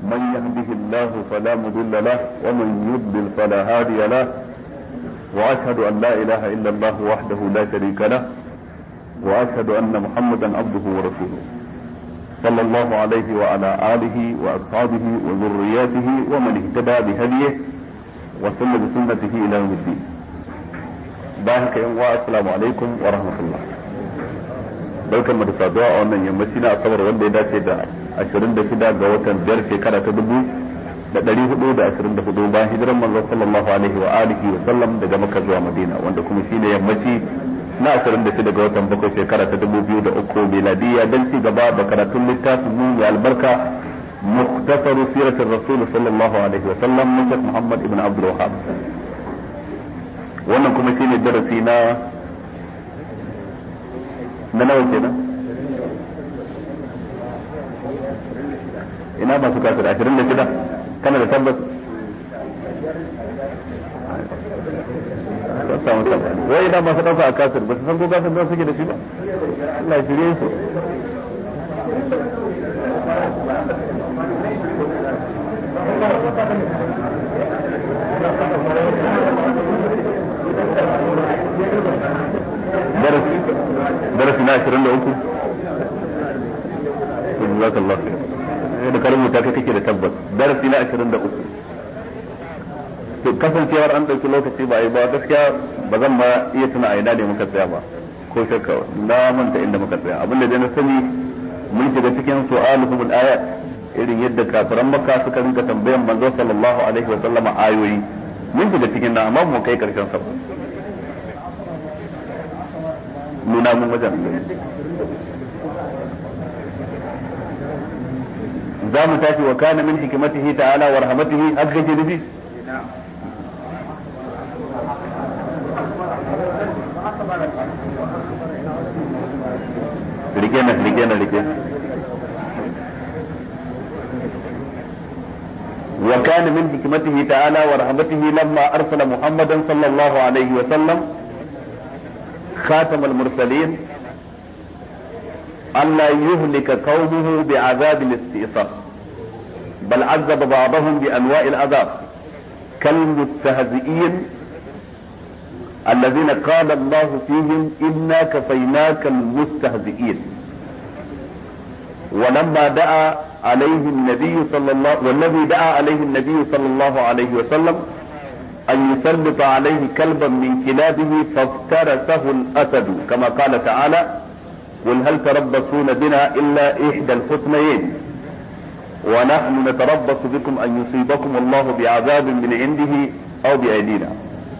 من يهده الله فلا مضل له ومن يضلل فلا هادي له واشهد ان لا اله الا الله وحده لا شريك له واشهد ان محمدا عبده ورسوله صلى الله عليه وعلى اله واصحابه وذرياته ومن اهتدى بهديه وسن بسنته الى يوم الدين بارك يوم السلام عليكم ورحمه الله barkanmu da saduwa a wannan yammaci na asabar wanda ya dace da 26 ga watan biyar shekara ta dubu da ɗari hudu da ashirin da hudu bayan hijiran manzon sallallahu alaihi wa alihi wa sallam daga makka zuwa madina wanda kuma shine yammaci na ashirin da shida ga watan bakwai shekara ta dubu biyu da uku miladiya don ci gaba da karatun littafin mu mai albarka مختصر سيرة الرسول صلى الله عليه وسلم نشأ محمد ابن عبد الوهاب wannan kuma shine darasi na na nawa kenan ina masu kafir ashirin da shida kana da tabbas ba samu sabani wai ina masu ɗauka a kafir ba su san ko kafir ba suke da shi ba Allah shirye su darasi na ashirin da uku jazakallah khair da ka rubuta kai kake da tabbas darasi na ashirin da uku to kasancewar an ɗauki lokaci ba yi ba gaskiya ba zan ma iya tuna a ina ne muka tsaya ba ko shakka na manta inda muka tsaya abinda dai na sani mun shiga cikin su'aluhum al-ayat irin yadda kafiran makka suka rinka tambayan manzo sallallahu alaihi wa sallama ayoyi mun shiga cikin nan amma mu kai karshen sa nuna mun wajen za mu tashi wa kana min hikimatihi ta'ala wa rahmatihi haka kake nufi rike na rike na rike وكان من حكمته تعالى ورحمته لما أرسل محمدا صلى الله عليه وسلم خاتم المرسلين ألا يهلك قومه بعذاب الاستئصال بل عذب بعضهم بأنواع العذاب كالمستهزئين الذين قال الله فيهم إنا كفيناك المستهزئين ولما دعا عليه النبي صلى الله والذي دعا عليه النبي صلى الله عليه وسلم أن يسلط عليه كلبا من كلابه فافترسه الأسد كما قال تعالى قل هل تربصون بنا إلا إحدى الحسنيين ونحن نتربص بكم أن يصيبكم الله بعذاب من عنده أو بأيدينا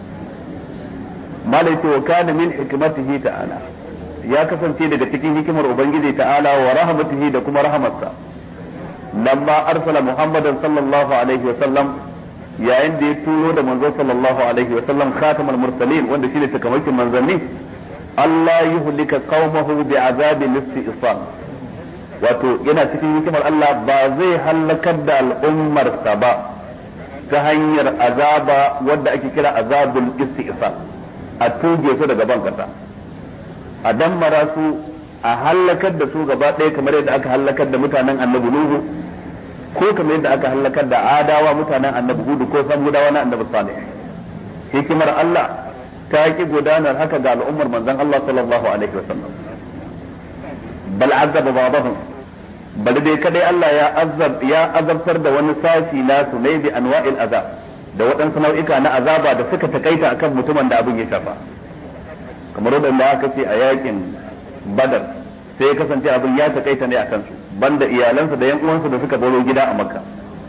ما ليس وكان من حكمته تعالى ya kasance daga cikin hikimar Ubangiji ta'ala wa rahmatihi da kuma rahamarsa lamma arsala Muhammadan sallallahu alaihi wa sallam yayin da ya turo da manzo sallallahu alaihi wa sallam khatamul mursalin wanda shine sakamakin manzanni Allah yuhlika qaumahu bi azabin isti'sal wato yana cikin hikimar Allah ba zai halakar da al'ummarsa ba ta hanyar azaba wadda ake kira azabul isti'sal a tuge su daga ban kasa a dammara su a halakar da su gaba ɗaya kamar yadda aka halakar da mutanen annabi Nuhu ko kamar yadda aka halakar da adawa mutanen annabi Hudu ko samudawa na annabi Salih hikimar Allah ta ki gudanar haka ga al'ummar manzon Allah sallallahu alaihi wasallam bal azaba babahum bal dai kadai Allah ya azab ya azabtar da wani sashi nasu ne bi anwa'il azab da waɗansu nau'ika na azaba da suka takaita akan mutumin da abin ya shafa kamar wadanda aka ce a yakin badar sai ya kasance abin ya takaita ne a kansu banda iyalansa da yan uwansa da suka baro gida a makka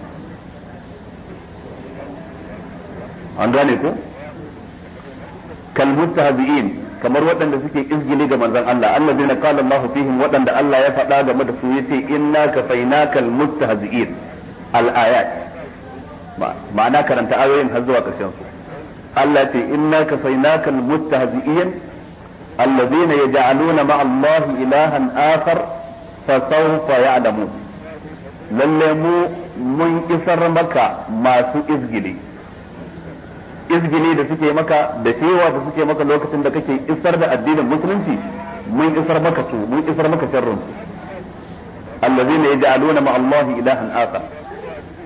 an gane ko kal mustahzi'in kamar waɗanda suke izgili ga manzon Allah allazina qala Allah fihim waɗanda Allah ya faɗa game da su yace inna kafainakal mustahzi'in al ayat ma'ana karanta ayoyin har zuwa ƙarshen su Allah ce inna kafainakal mustahzi'in الذين يجعلون مع الله إلها آخر فسوف يعلمون lalle mu mun isar maka masu izgili izgili da suke maka da shewa da suke maka lokacin da kake isar da addinin musulunci mun isar maka su mun isar maka sharrin su allazina yaj'aluna ma Allah ilahan akhar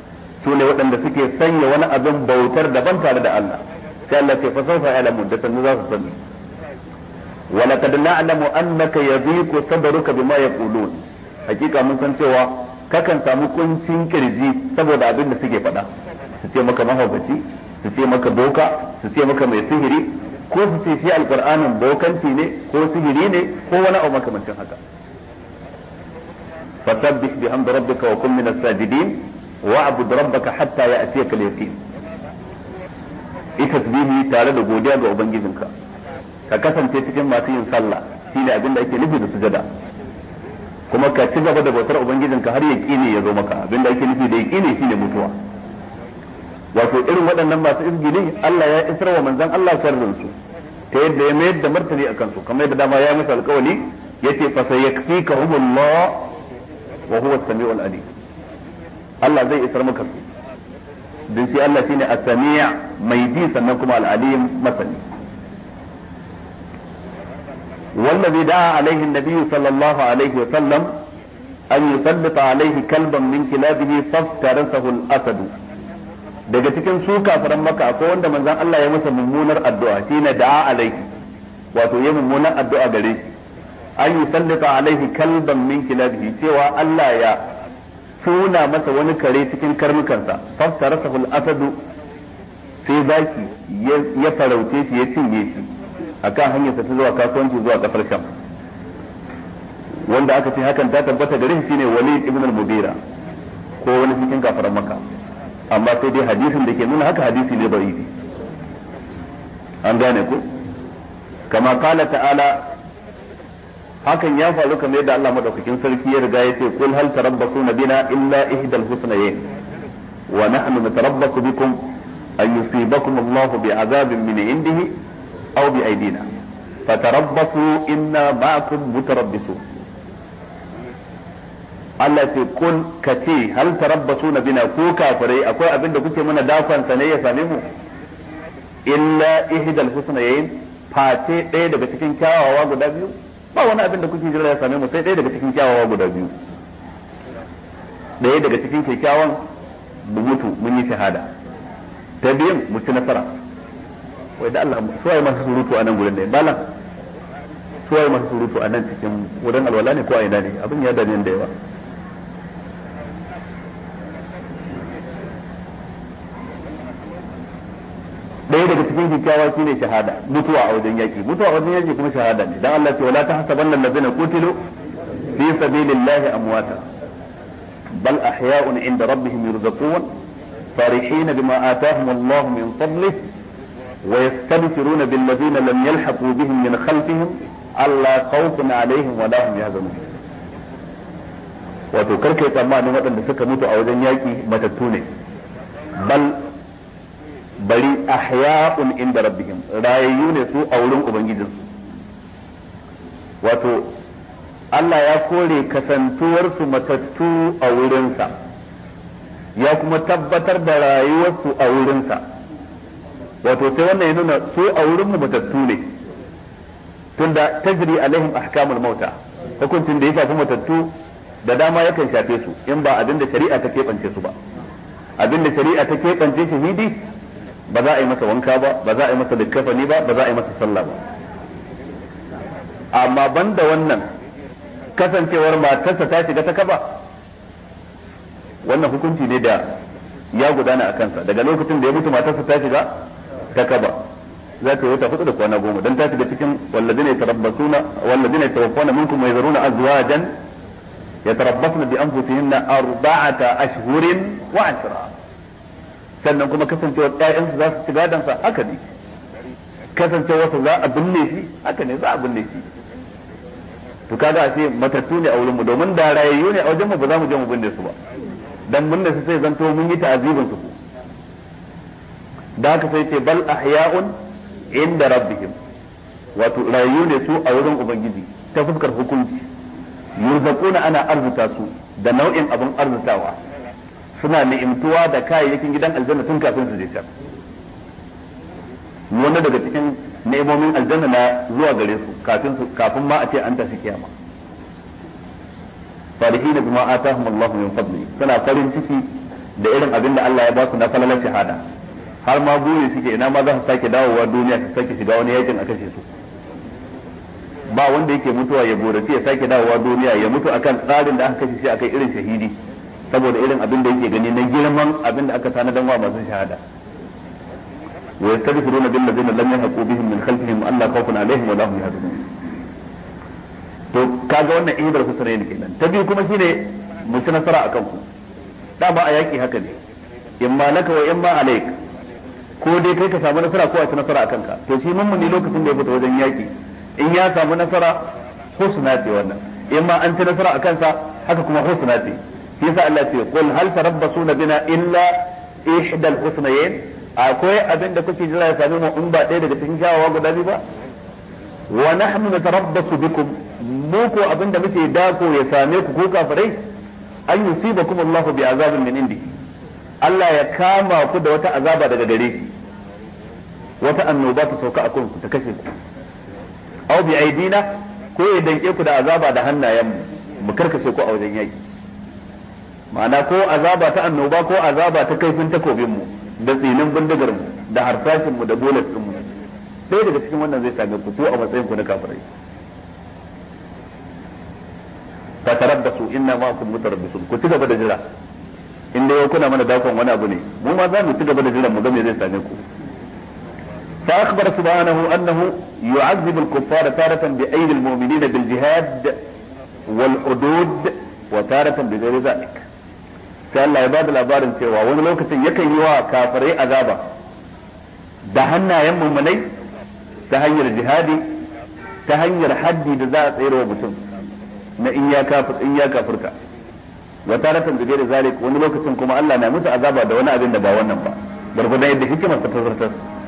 su ne waɗanda suke sanya wani abin bautar daban tare da Allah sai Allah ce fa sawfa ya'lamun da sannu za su sani wa laqad na'lamu annaka yadhiqu sadruka bima yaqulun hakika mun san cewa kakan samu kuncin kirji saboda abin da suke faɗa su ce maka mahaukaci su ce maka boka su ce maka mai sihiri ko su ce shi alqur'anin bokanci ne ko sihiri ne ko wani abu makamancin haka fasabbih bihamdi rabbika wa kun minas sajidin wa'bud rabbaka hatta ya'tiyaka al-yaqin ita tasbihi tare da godiya ga ubangijinka ka kasance cikin masu yin sallah shine abin da ake nufi da sujada kuma ka ci gaba da bautar ubangijinka har yaqini ya zo maka abin da ake nufi da yaqini shine mutuwa wato irin waɗannan masu izgili Allah ya isar wa manzon Allah sharrin su ta yadda ya mayar da martani akan su kamar yadda dama ya masa alƙawari yace fa sayakfikahumullah wa huwa as-sami'ul alim Allah zai isar maka su don shi Allah shine as-sami' mai ji sannan kuma al-alim masani والذي دعا عليه النبي صلى الله عليه وسلم أن يسلط عليه كلبا من كلابه فافترسه الأسد daga cikin su kafiran maka akwai wanda manzon Allah ya masa mummunar addu'a shine da'a alaihi wato ya mummunar addu'a gare shi an yi sallata alaihi kalban min kilabihi cewa Allah ya suna masa wani kare cikin karnukansa fassarasahu al-asadu sai zaki ya farauce shi ya cinye shi akan hanyarsa ta zuwa kasuwanci zuwa kasar Sham wanda aka ce hakan ta tabbata gare shi shine Walid ibn al-Mughira ko wani cikin kafiran Makka amma sai dai hadisin da ke nuna haka hadisi ne da'ifi an gane ko kama kala ta'ala hakan ya faru kamar yadda Allah madaukakin sarki ya riga ya ce kul hal tarabbasuna bina illa ihdal husnayn wa nahnu natarabbasu bikum an yusibakum Allahu bi'adabin min indihi aw bi aydina fatarabbasu inna ma'akum mutarabbisun Allah ce kun ka ce hal tarabbasuna bina ko kafirai akwai abin da kuke mana dakon sa ne ya same mu illa ihdal husnayn face ɗaya daga cikin kyawawa guda biyu ba wani abin da kuke jira ya same mu sai ɗaya daga cikin kyawawa guda biyu ɗaya daga cikin kyakkyawan mu mutu mun yi shahada ta biyan mu ci nasara wai da Allah suwaye masu surutu a nan gurin da balan suwaye masu surutu a nan cikin wurin alwala ne ko a ina ne abin ya dame da yawa ɗaya daga cikin kyakkyawa shine shahada mutuwa a wajen yaki mutuwa a wajen yaki kuma shahada ne dan Allah ce wala tahsabanna allazina qutilu fi sabilillahi amwata bal ahya'un 'inda rabbihim yurzaqun farihin bima atahum Allah min fadlihi wa yastabshiruna bil ladzina lam yalhaqu bihim min khalfihim alla khawfun 'alayhim wa la hum yahzanun wato karkai tsammanin waɗanda suka mutu a wajen yaki matattu ne bal bari ahya'un inda rabbihim rayayyu ne su a wurin ubangijinsu wato Allah ya kore kasantuwarsu matattu a wurinsa ya kuma tabbatar da rayuwarsu a wurinsa wato sai wannan ya nuna su a wurinmu matattu ne tunda tajri alaihim ahkamul mauta hukuncin da ya shafi matattu da dama yakan shafe su in ba abin da shari'a ta keɓance su ba abin da shari'a ta keɓance shahidi ba za a yi masa wanka ba ba za a yi masa likkafani ba ba za a yi masa sallah ba amma banda wannan kasancewar matarsa ta shiga ta kaba wannan hukunci ne da ya gudana a kansa daga lokacin da ya mutu matarsa ta shiga ta kaba za ta yi wata hudu da kwana goma don ta shiga cikin wallazina yatarabbasuna wallazina yatawaffawna minkum wa yazaruna azwajan yatarabbasna bi anfusihinna arba'ata ashhurin wa ashra sannan kuma kasancewar ƴaƴansu za su ci gadonsa haka ne kasancewarsa za a binne shi haka ne za a binne shi to kaga ashe matattu ne a wurin mu domin da rayayyu ne a wajen mu ba za mu je mu binne su ba dan binne su sai zanto mun yi ta'azibin su da haka sai ce bal ahya'un inda rabbihim wato rayayyu ne su a wurin ubangiji ta fuskar hukunci yurzaquna ana arzuta su da nau'in abin arzutawa suna ni'imtuwa da kayayyakin gidan aljanna tun kafin su je can wanda daga cikin ni'imomin aljanna na zuwa gare su kafin su kafin ma a ce an tafi kiyama farihina bima atahum Allahu min fadli suna farin ciki da irin abin da Allah ya ba su na falalar shahada har ma buri suke ina ma za su sake dawowa duniya su sake shiga wani yakin a kashe su ba wanda yake mutuwa ya gorace ya sake dawowa duniya ya mutu akan tsarin da aka kashe shi akai irin shahidi saboda irin abin da yake gani na girman abin da aka tanadan wa masu shahada wa yastaghfiruna bil ladina lam yahqu bihim min khalfihim alla khawfun alaihim wa lahum yahzanun to kaga wannan ihdar husnayn kenan ta biyu kuma shine mu ci nasara akan ku dama a yaki haka ne imma laka wa imma alaik ko dai kai ka samu nasara ko a ci nasara akan ka to shi mummuni lokacin da ya fita wajen yaki in ya samu nasara husna ce wannan in ma an ci nasara a kansa haka kuma husna ce shi yasa Allah ce qul hal tarabbasuna bina illa ihdal husnayn akwai abin da kuke jira ya same mu in ba ɗaya daga cikin kyawawa guda biyu ba wa nahnu natarabbasu bikum mu ko abin da muke dako ya same ku ko kafirai an yusibakum Allahu bi azabin min indi Allah ya kama ku da wata azaba daga gare shi wata annoba ta sauka a kanku ta kashe ku aw bi aidina ko ya danke ku da azaba da hannayen mu mu karkashe ku a wajen yaki ma'ana ko azaba ta annoba ko azaba ta kaifin takobin mu da tsinin bindigar mu da harsashin mu da bolas din mu sai daga cikin wannan zai same ku ko a matsayin ku na kafirai fa tarabbasu inna ma'akum mutarabbisun ku ci gaba da jira in dai kuna mana dakon wani abu ne mu ma za mu ci gaba da jira mu ga me zai same ku فأخبر سبحانه أنه يعذب الكفار تارة بأيدي المؤمنين بالجهاد والحدود وتارة بغير ذلك sai Allah ya ba da labarin cewa wani lokacin yakan yi wa kafirai azaba da hannayen mummunai ta hanyar jihadi ta hanyar haddi da za a tsere wa mutum na in ya kafir in ya kafirka wa taratan da gairi zalik wani lokacin kuma Allah na musu azaba da wani abin da ba wannan ba gurgudan yadda hikimar ta tazartar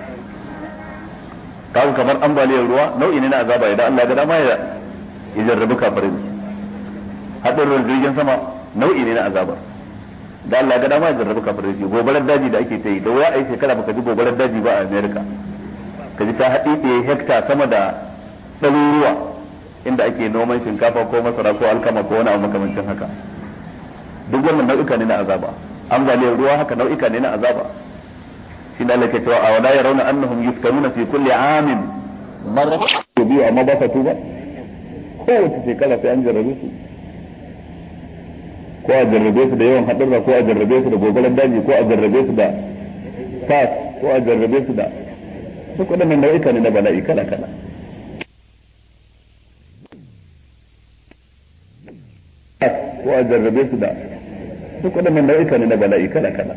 kawo kamar ambaliyar ruwa nau'i ne na azaba idan Allah ga dama ya jarrabi kafirin hadarin jirgin sama nau'i ne na azaba da Allah ga dama ya jarrabi kafirin gobarar daji da ake ta yi da wuya a yi shekara baka ji gobarar daji ba a America ka ji ta haɗi ɗaya hekta sama da ɗaruruwa inda ake noman shinkafa ko masara ko alkama ko wani abu makamancin haka duk wannan nau'ika ne na azaba ambaliyar ruwa haka nau'ika ne na azaba shi da Allah ke cewa a wala yarawna annahum yuftanuna fi kulli amin marra biyu amma ba sa tuba kowace shekara sai an jarrabe su ko a jarrabe su da yawan haɗurra ko a jarrabe su da gogolan daji ko a jarrabe su da fas ko a jarrabe su da duk waɗannan nau'ika ne na bala'i kala kala ko a jarrabe su da duk waɗannan nau'ika ne na bala'i kala kala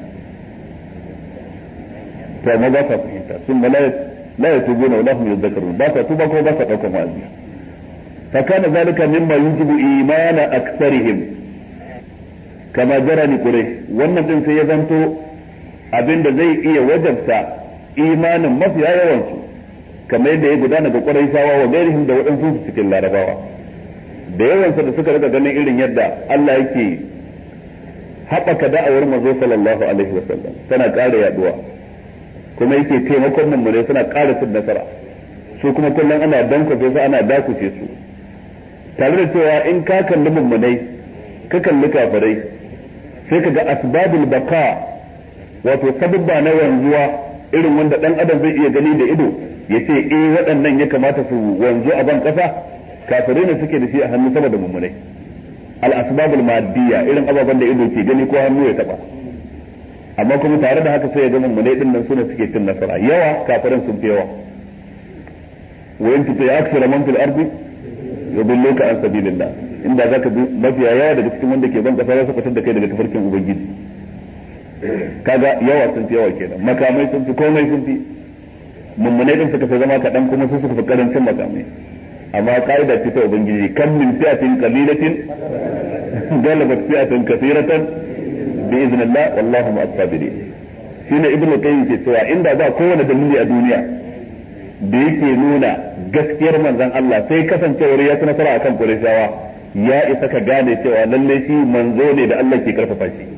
to amma ba sa fahimta sun ma la ya tubu na lahum yadhakkarun ba sa tuba ko ba sa daukan wa'azi fa kana zalika mimma yujibu imana aktsarihim kama jara ni quraish wannan din sai ya zanto abinda zai iya wajabta imanin mafiya yawan su kamar yadda ya gudana ga quraishawa wa gairihim da waɗansu su cikin larabawa da yawansa da suka rika ganin irin yadda Allah yake haɓaka da'awar manzo sallallahu alaihi wasallam tana ƙara yaduwa kuma yake taimakon mummune suna ƙara cin nasara su kuma kullum ana dankwafe su ana dakuce su tare da cewa in ka kalli mummunai ka kalli kafirai sai ka ga asbabul baka wato sababba na wanzuwa irin wanda dan adam zai iya gani da ido ya ce eh waɗannan ya kamata su wanzu a ban ƙasa kafirai ne suke da shi a hannu sama da mummunai al asbabul maddiya irin ababen da ido ke gani ko hannu ya taba amma kuma tare da haka sai ya ga mummunai din nan sune suke cin nasara yawa kafirin sun fi yawa wa in tuti akthar man fil ardi yudilluka an sabilillah inda zaka bi mafiya yawa daga cikin wanda ke ban kasa za su fitar da kai daga tafarkin ubangiji kaga yawa sun fi yawa kenan makamai sun fi komai sun fi mummunai din suka fi zama kaɗan kuma su suka fi karancin makamai amma ka'ida ce ta ubangiji kan min fi'atin qalilatin galabat fi'atan kathiratan bi iznillah wallahu ma'as sabirin shine ibnu qayyim ke cewa inda ba kowane dalili a duniya da yake nuna gaskiyar manzon Allah sai kasancewar ya ci nasara akan Qurayshawa ya isa ka gane cewa lalle shi manzo ne da Allah ke karfafa shi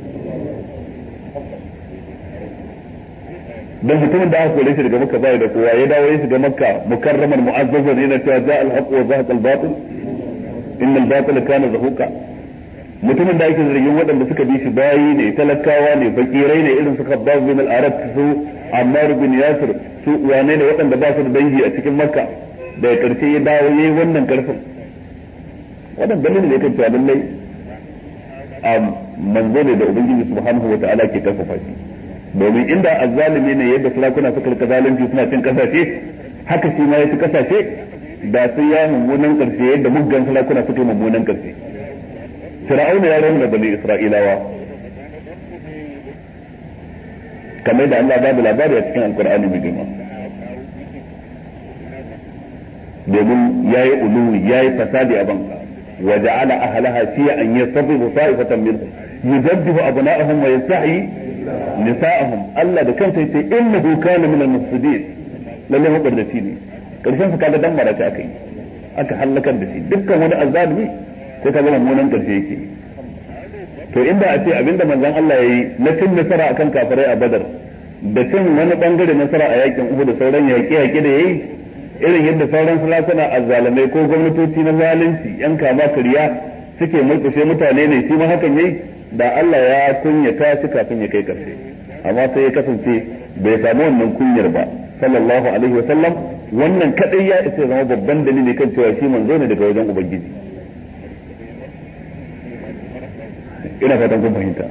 dan mutumin da aka kore shi daga makka bai da kowa ya dawo ya shiga makka mukarraman mu'azzazan yana cewa za al haqq wa zahaqa al batil inna al batil kana zahuqa mutumin da ake zargin waɗanda suka bi shi bayi ne talakawa ne fakirai ne irin su khabbab bin al-arab su ammar bin yasir su wane ne waɗanda ba su da dangi a cikin makka daga karshe ya dawo yayi wannan karfin wannan dalilin ne kan cewa lallai a manzo ne da ubangiji subhanahu wa ta'ala ke karfafa shi domin inda azzalimi ne yadda sarakuna suka rika zalunci suna cin kasashe haka shi ma ya ci kasashe da sai ya mummunan karshe yadda muggan sarakuna suka yi mummunan karshe fir'auna ya rauna bani isra'ilawa kamar da Allah babu labari a cikin alkur'ani mai girma domin yayi uluwi yayi fasadi a banka وجعل أهلها شيعا يستضيف طائفة منهم يذبح أبناءهم ويستحيي نساءهم ألا ده كان سيتي إنه كان من المفسدين لله هو قردتيني karshen su kaga dan mara ta aka yi aka halakar da shi dukkan wani azzalimi sai ka zama munan karshe yake to inda a ce abinda manzon Allah yayi na cin nasara akan kafirai a Badar da cin wani bangare nasara a yakin Uhud da sauran yaƙi yaƙi da yayi irin yadda sauran sarakuna azzalamai ko gwamnatoci na zalunci yan kama kariya suke mulkushe mutane ne shi ma hakan yayi da Allah ya kunyata shi kafin ya kai karshe amma sai ya kasance bai samu wannan kunyar ba sallallahu alaihi wa sallam wannan kadai ya isa zama babban dalili kan cewa shi manzo ne daga wajen ubangiji ina fatan kun fahimta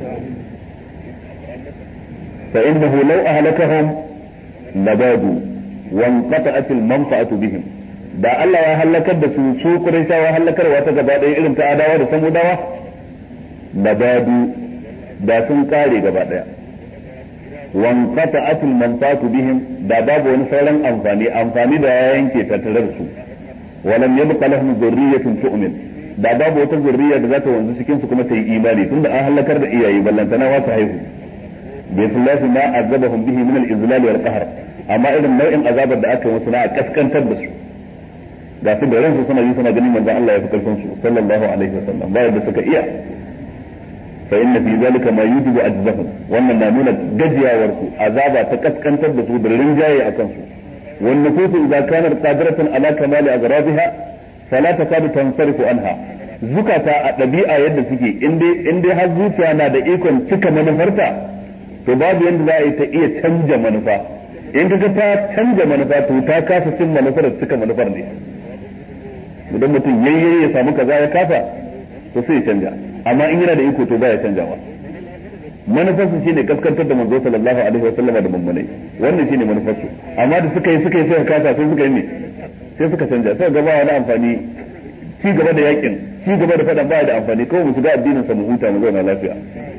fa innahu law ahlakahum labadu وانقطعت المنفعة بهم da Allah ya halakar da su su Qurayshawa halakarwa ta gaba ɗaya irin ta adawa da samudawa da badu da sun kare gaba ɗaya wanqata'at al-manfa'atu bihim da babu wani sauran amfani amfani da ya yanke tattare da su walam yabqa lahum dhurriyyatun tu'min da babu wata zurriya da za ta wanzu cikin su kuma ta yi imani tunda an halakar da iyaye ballantana wasu haihu bi fillahi ma azabahum bihi min al-izlal wal qahr amma irin nau'in azabar da aka yi musu na a kaskantar da su ga su da ransu suna yi suna ganin manzon Allah ya fi karfin su sallallahu alaihi wasallam bayan da suka iya fa inna fi zalika ma yujibu ajzahum wannan na nuna gajiyawar su azaba ta kaskantar da su da rinjaye akan su wan nufusu idza kanat qadiratan ala kamali azrabiha fala takadu tansarifu anha zukata a ɗabi'a yadda suke in dai har zuciya na da ikon cika manufarta to babu yadda za a yi ta iya canja manufa in ka ta canja manufa to ta kasa cin manufar da cika manufar ne idan mutum yayye ya samu kaza ya kasa to sai ya canja amma in yana da iko to baya canjawa manufarsu shine kaskantar da manzo sallallahu alaihi wa sallama da mummunai wannan shine manufarsu amma da suka yi suka yi suka kasa sai suka yi ne sai suka canja sai ga ba wani amfani ci gaba da yakin ci gaba da fadan baya da amfani kawai mu shiga addinin sa mu huta mu zauna lafiya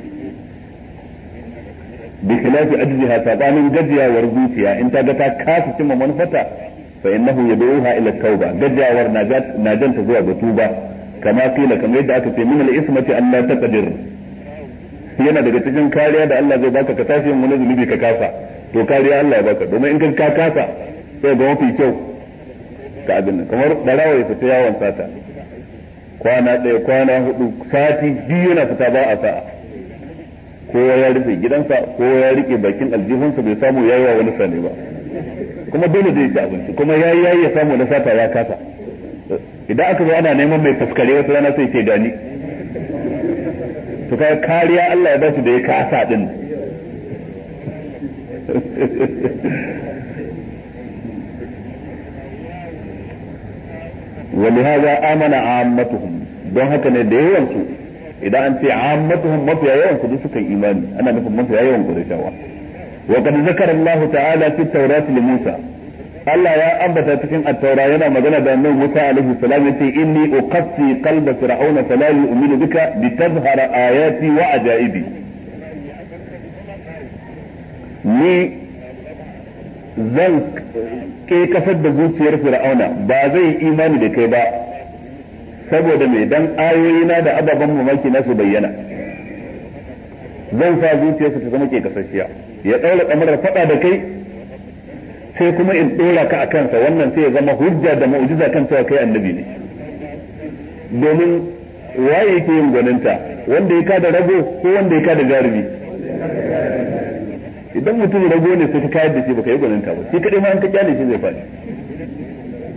bi khilafi ajziha sabanin gajiyawar zuciya in ta ga ta kasa cimma manufarta fa innahu yad'uha ila tauba gajiyawar na janta zuwa ga tuba kama kila kamar yadda aka ce min al-ismati an la taqdir yana daga cikin kariya da Allah zai baka ka tashi yin wani zunubi ka kasa to kariya Allah ya baka domin in ka kasa sai ga mafi kyau ka abin nan kamar barawa ya fita yawon sata kwana ɗaya kwana hudu sati biyu yana fita ba a sa'a kowa ya rufe gidansa kowa ya rike bakin aljihunsa bai samu yayi wa wani sane ba kuma dole zai ci abinci kuma yayi yayi ya samu na sata ya kasa idan aka zo ana neman mai fuskare wata rana sai ce gani to kai kariya Allah ya ba shi da ya kasa din ولهذا آمن عامتهم don haka ne da yawan su idan an ce ammatuhum mafiya yawan su duk suka yi imani ana nufin mafiya yawan qurayshawa wa qad zakara Allah ta'ala fi tawrat li Musa Allah ya ambata cikin at-taura yana magana da annabi Musa alaihi salam yace inni uqassi qalba fir'auna fala yu'minu bika litazhara ayati wa ajaibi ni zan ke kasar da zuciyar fir'auna ba zai imani da kai ba saboda mai dan ayoyina da ababen mamaki na su bayyana zan sa zuciyarsa ta zama ke kasashiya ya ɗaura kamarar faɗa da kai sai kuma in ɗora ka a kansa wannan sai ya zama hujja da mu'jiza kan cewa kai annabi ne domin waye yake yin gwaninta wanda ya kada rago ko wanda ya kada jarumi idan mutum rago ne sai ka kayar da shi baka yi gwaninta ba shi kadai ma an ka kyale shi zai faɗi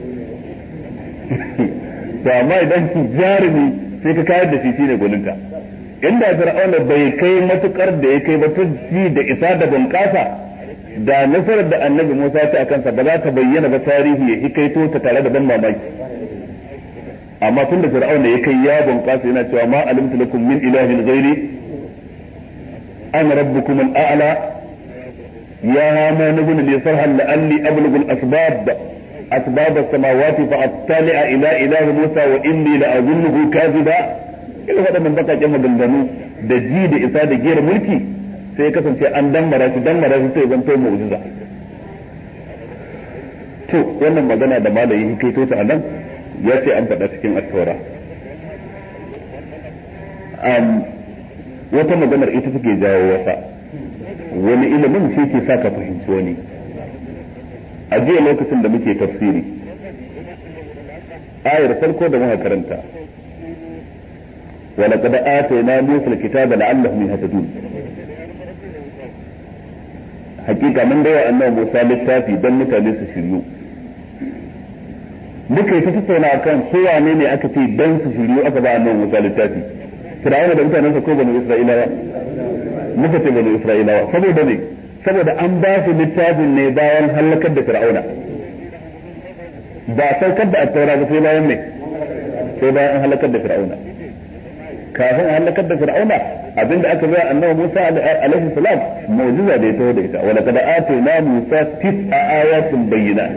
to amma idan jarumi sai ka kayar da shi shine gwaninta inda fir'auna bai kai matukar da ya kai ba ta ji da isa da bunƙasa da nasarar da annabi Musa ta a kansa ba za ta bayyana ba tarihi ya hikaito ta tare da ban mamaki amma tun da fir'auna ya kai ya bunƙasa yana cewa ma alimtu lakum min ilahin ghairi ana rabbukum al-a'la ya hama nabun li sarha la'alli ablughu al-asbab asbab as-samawati fa attali'a ila ilahi Musa wa inni la'azunnuhu kadhiba ila waɗannan bakaƙen maganganu da ji da isa da gera mulki sai ya kasance an dammara shi dammara shi sai zanto mu'jiza to wannan magana da malayi hikaito ta anan ya ce an faɗa cikin at-taura wata maganar ita take jawo wasa wani ilimin shi ke sa ka fahimci wani a jiya lokacin da muke tafsiri ayar farko da muka karanta ولقد آتينا موسى الكتاب لعلهم يهتدون hakika mun baiwa annabi Musa littafi don mutane su shiryu muka yi ta tattauna akan su wane ne aka ce don su shiryu aka ba annabi Musa littafi Fir'auna da mutanensa ko banu Isra'ilawa muka ce banu Isra'ilawa saboda ne saboda an ba su littafin ne bayan halakar da Fir'auna ba saukar da attaura ba sai bayan ne sai bayan halakar da Fir'auna kafin a halakar da fir'auna abinda aka bayar annabi Musa alaihi salam mu'jiza da ya taho da ita wa laqad atayna Musa tis'a ayatin bayyinat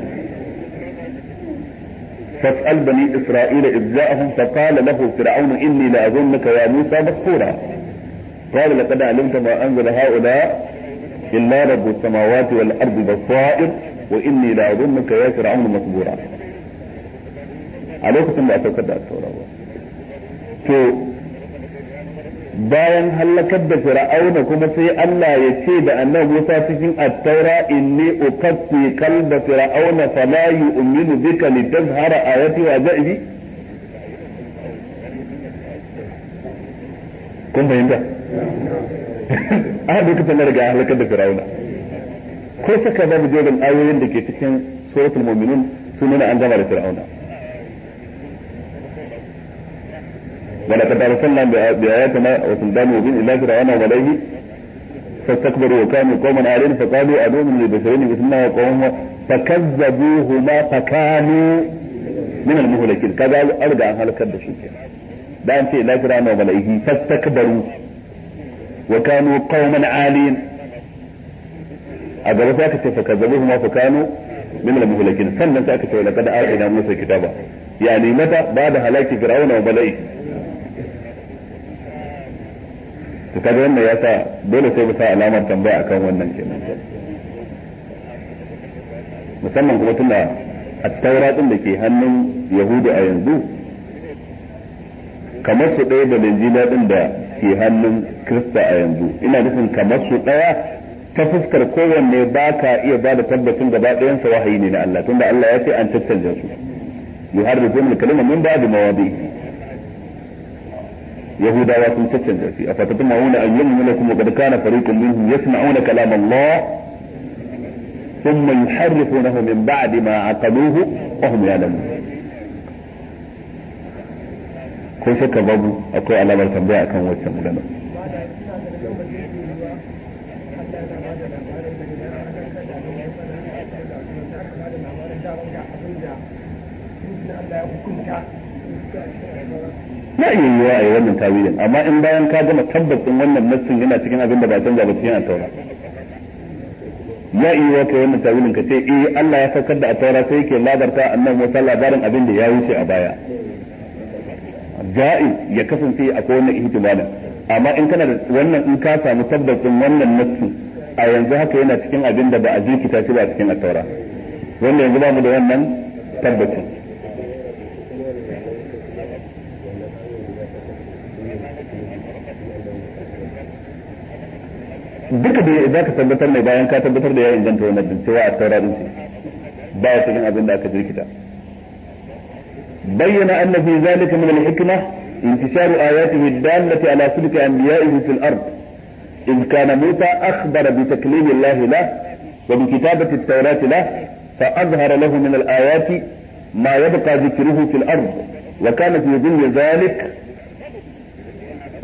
فاسأل بني إسرائيل إذ جاءهم فقال له فرعون إني لأظنك يا موسى مسحورا قال لقد علمت ما أنزل هؤلاء إلا رب السماوات والأرض بصائر وإني لأظنك يا فرعون مسبورا عليكم ثم أسوكت التوراة bayan halakar da fir'auna kuma sai Allah ya ce da annabi Musa cikin at-taura inni ukaffi qalba fir'auna fala yu'minu bika litazhara ayati wa ja'ibi kun fahimta a lokacin da riga halakar da fir'auna ko saka babu jerin ayoyin da ke cikin suratul mu'minun sun nuna an gama da fir'auna ولقد أرسلنا بآياتنا وسلطان مبين إلى فرعون وملئه فاستكبروا وكانوا قوما عالين فقالوا أنؤمن لبشرين مثلنا وقومهما فكذبوهما فكانوا من المهلكين كذا أرجع عن هلكة الشيء da an ce ila fir'auna wa malaihi fastakbaru wa kanu qauman alin a gaba sai aka ce fa kazzabuhum fa kanu min al muhlakin sannan sai aka ce laqad atina musa kitaba yani mata ba'da halaki fir'auna wa malaihi to kaga wannan ya sa dole sai mu sa alamar tambaya akan wannan kenan musamman kuma tunda at-taura din da ke hannun yahudu a yanzu kamar su ɗaya da linjila din da ke hannun kirista a yanzu ina nufin kamar su ɗaya ta fuskar kowanne ba ka iya ba da tabbacin gaba ɗayansa wahayi ne na Allah tunda Allah ya ce an caccanja su yuharrifuna al-kalima min ba'di mawadi'i yahudawa sun caccanja shi a fatatun ma'una an yin lakum wa qad kana fariqun minhum yasma'una kalam Allah thumma yuharrifunahu min ba'di ma aqaluhu wa hum ya'lamun ko shakka babu akwai alamar tambaya akan wacce magana na iya yiwa a yi wannan tawilin amma in bayan ka gama tabbacin wannan nassin yana cikin abin da ba canza ba cikin attaura ya iya yiwa kai wannan tawilin ka ce eh Allah ya saukar da attaura sai yake labarta annabi Musa labarin abin da ya wuce a baya ja'i ya kasance akwai wannan ihtimalin amma in kana da wannan in ka samu tabbacin wannan nassin a yanzu haka yana cikin abin da ba a jirkita shi ba cikin attaura wanda yanzu ba mu da wannan tabbacin duka da za ka tabbatar ne bayan ka tabbatar da ya inganta wannan din cewa a taura din ba ya cikin abin da aka jirkita bayyana anna fi zalika min al-hikma انتشار آياته الدالة على سلك أنبيائه في الأرض إذ كان موسى أخبر بتكليم الله له وبكتابة التوراة له فأظهر له من الآيات ما يبقى ذكره في الأرض وكان في ظل ذلك